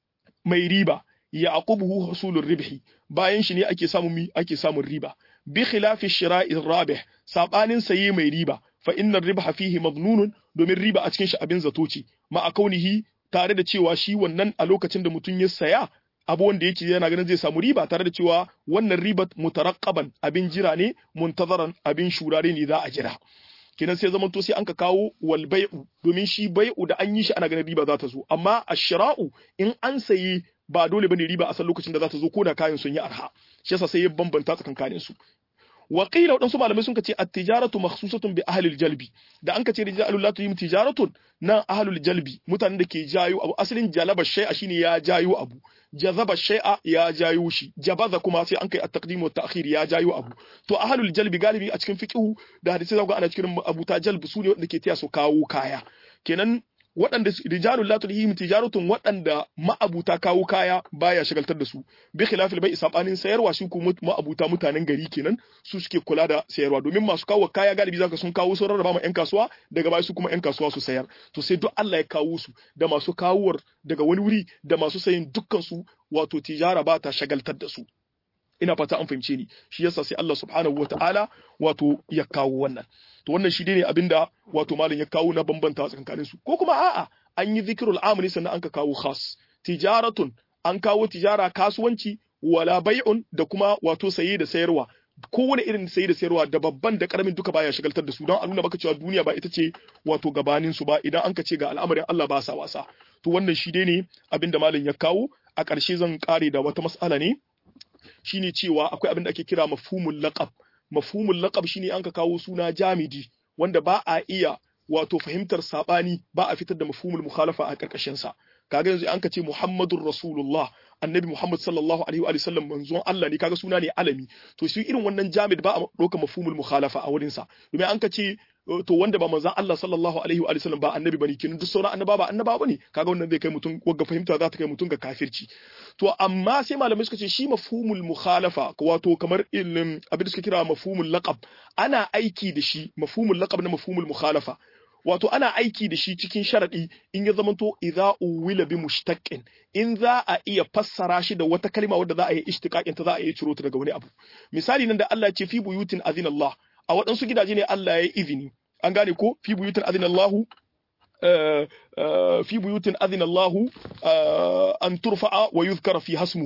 mai riba ya aqubuhu husulur ribhi bayan shi ne ake samun ake samun riba bi khilafi shira'ir rabih sabanin saye mai riba fa innar ribha fihi madnunun domin riba a cikin shi abin zato ce ma a kaunihi tare da cewa shi wannan a lokacin da mutum ya saya abu wanda yake yana ganin zai samu riba tare da cewa wannan ribat mutaraqqaban abin jira ne muntazaran abin shurare ne za a jira kenan sai zaman to sai an ka kawo wal bai'u domin shi bai'u da an yi shi ana ganin riba za ta zo amma ashira'u in an sayi ba dole bane riba a san lokacin da za ta zo ko da kayan sun yi arha shi yasa sai ya bambanta tsakankanin su wa qila wadansu malamai sun ce at-tijaratu makhsusatun bi ahli al-jalbi da an ka ce rijalul la tuyim tijaratun nan ahlul jalbi mutanen da ke jayo abu asalin jalaba shay'a shine ya jayo abu jazaba shay'a ya jayo shi jabaza kuma sai an kai at-taqdim wa ta'khir ya jayo abu to ahlul jalbi galibi a cikin fiqhu da hadisi zaka ana cikin abuta jalb su ne wanda ke tiya su kawo kaya kenan waɗanda rijalul la tulhihim tijaratun waɗanda ma'abuta kawo kaya baya shagaltar da su bi khilafil bai sabanin sayarwa shi kuma ma'abuta mutanen gari kenan su suke kula da sayarwa domin masu kawo kaya galibi zaka sun kawo sun rarraba ma yan kasuwa daga baya su kuma yan kasuwa su sayar to sai duk Allah ya kawo su da masu kawowar daga wani wuri da masu sayin dukkan su wato tijara ba ta shagaltar da su ina fata an fahimce ni shi yasa sai Allah subhanahu wataala wato ya kawo wannan to wannan shi ne abinda wato malam ya kawo na bambanta tsakanin su ko kuma a'a an yi zikrul amri sannan an ka kawo khas tijaratun an kawo tijara kasuwanci wala bai'un da kuma wato saye da sayarwa kowane irin saye da sayarwa da babban da karamin duka baya shagaltar da su don a nuna maka cewa duniya ba ita ce wato gabanin su ba idan an ka ce ga al'amarin Allah ba sa wasa to wannan shi ne abinda malam ya kawo a ƙarshe zan kare da wata mas'ala ne shine cewa akwai abin da ake kira mafhumul laqab mafhumul laqab shine an ka kawo suna jamidi wanda ba a iya wato fahimtar sabani ba a fitar da mafhumul mukhalafa a karkashin sa kaga yanzu an ka ce Muhammadur Rasulullah annabi Muhammad sallallahu alaihi wa sallam manzon Allah ne kaga suna ne alami to shi irin wannan jamid ba a ɗauka mafhumul mukhalafa a wurin sa domin an ka ce to wanda ba manzon Allah sallallahu alaihi wa sallam ba annabi bane kin duk sauran annaba ba annaba bane kaga wannan zai kai mutum wagga fahimta za ta kai mutum ga kafirci to amma sai malamai suka ce shi mafhumul mukhalafa wato kamar ilmin abin da suka kira mafhumul laqab ana aiki da shi mafhumul laqab na mafhumul mukhalafa wato ana aiki da shi cikin sharadi in ya zamanto idza uwila bi mushtaqin in za a iya fassara shi da wata kalma wadda za a yi ishtiqaqin ta za a iya ciro ta daga wani abu misali nan da Allah ya ce fi buyutin azina Allah a waɗansu gidaje ne Allah ya yi izini an gane ko fi buyutin azina Allah fi buyutin azina Allah an turfa'a wa yuzkara fi hasmuhu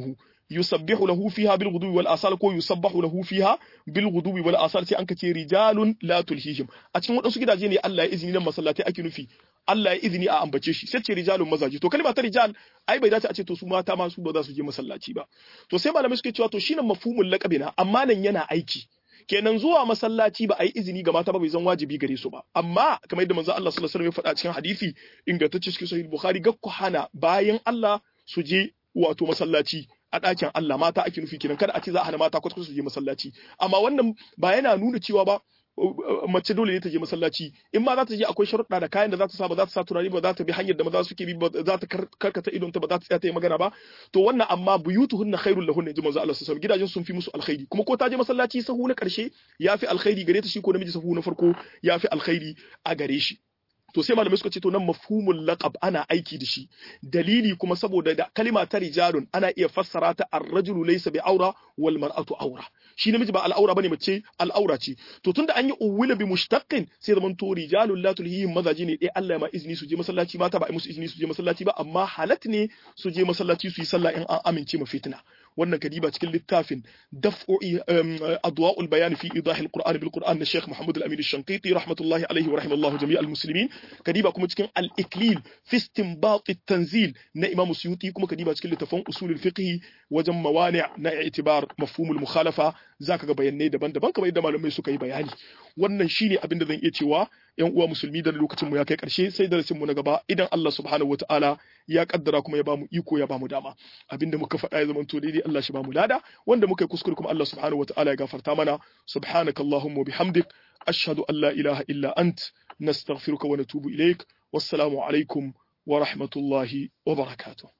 yusabbihu lahu fiha bil ghudwi wal asal ko yusabbahu lahu fiha bil ghudwi wal asal sai an kace rijalun la tulhihim a cikin wadansu gidaje ne Allah ya izini nan masallatai ake nufi Allah ya izini a ambace shi sai ce rijalun mazaje to kalma ta rijal ai bai dace a ce to su mata ma su ba za su je masallaci ba to sai malamai suke cewa to shine mafhumul laqabina amma nan yana aiki kenan zuwa masallaci ba a yi izini ga mata ba bai zan wajibi gare su ba amma kamar yadda manzo Allah sallallahu alaihi wasallam ya faɗa cikin hadisi ingantacce cikin sahih bukhari ga ku hana bayan Allah su je wato masallaci a ɗakin Allah mata ake nufi kenan kada a ce za a hana mata kwata su je masallaci amma wannan ba yana nuna cewa ba mace dole ne ta je masallaci in ma za ta je akwai sharuɗa da kayan da za ta sa ba za ta sa turare ba za ta bi hanyar da maza suke bi ba za ta karkata idon ta ba za ta tsaya ta yi magana ba to wannan amma buyutuhunna khairul lahunna ji manzo Allah sallallahu alaihi gidajen sun fi musu alkhairi kuma ko ta je masallaci sahu na karshe yafi alkhairi gare ta shi ko namiji sahu na farko yafi alkhairi a gare shi to sai malamai suka ce to nan mafhumul laqab ana aiki da shi dalili kuma saboda da kalima ta rijalun ana iya fassara ta ar-rajulu laysa bi aura wal mar'atu aura shi namiji ba al'aura bane mace al'aura ce to tunda an yi uwila bi mushtaqin sai zaman to rijalul la tulhihim mazaji ne dai Allah ya ma izini su je masallaci mata ba ai musu izini su je masallaci ba amma halat ne su je masallaci su yi sallah in an amince ma fitina wannan kadiba cikin littafin daf'u adwa'ul bayan fi idah al-Qur'an bil Qur'an na Sheikh Muhammad al-Amin al-Shanqiti rahmatullahi alayhi wa rahimallahu jami' al-muslimin kadiba kuma cikin al-Iklil fi istinbat at-tanzil na Imam Suyuti kuma kadiba cikin littafin usul al-fiqh wajen mawani' na i'tibar mafhum al-mukhalafa zaka ga bayanai daban-daban kamar yadda malamai suka yi bayani wannan shine abin da zan iya cewa yan uwa musulmi da lokacin mu ya kai karshe sai darasin mu na gaba idan Allah subhanahu wataala ya kaddara kuma ya bamu iko ya bamu dama abinda muka faɗa ya zama to daidai Allah shi bamu lada wanda muka yi kuskure kuma Allah subhanahu wataala ya gafarta mana subhanakallahumma bihamdik ashhadu an la ilaha illa ant nastaghfiruka wa natubu ilaik wassalamu alaikum wa rahmatullahi wa barakatuh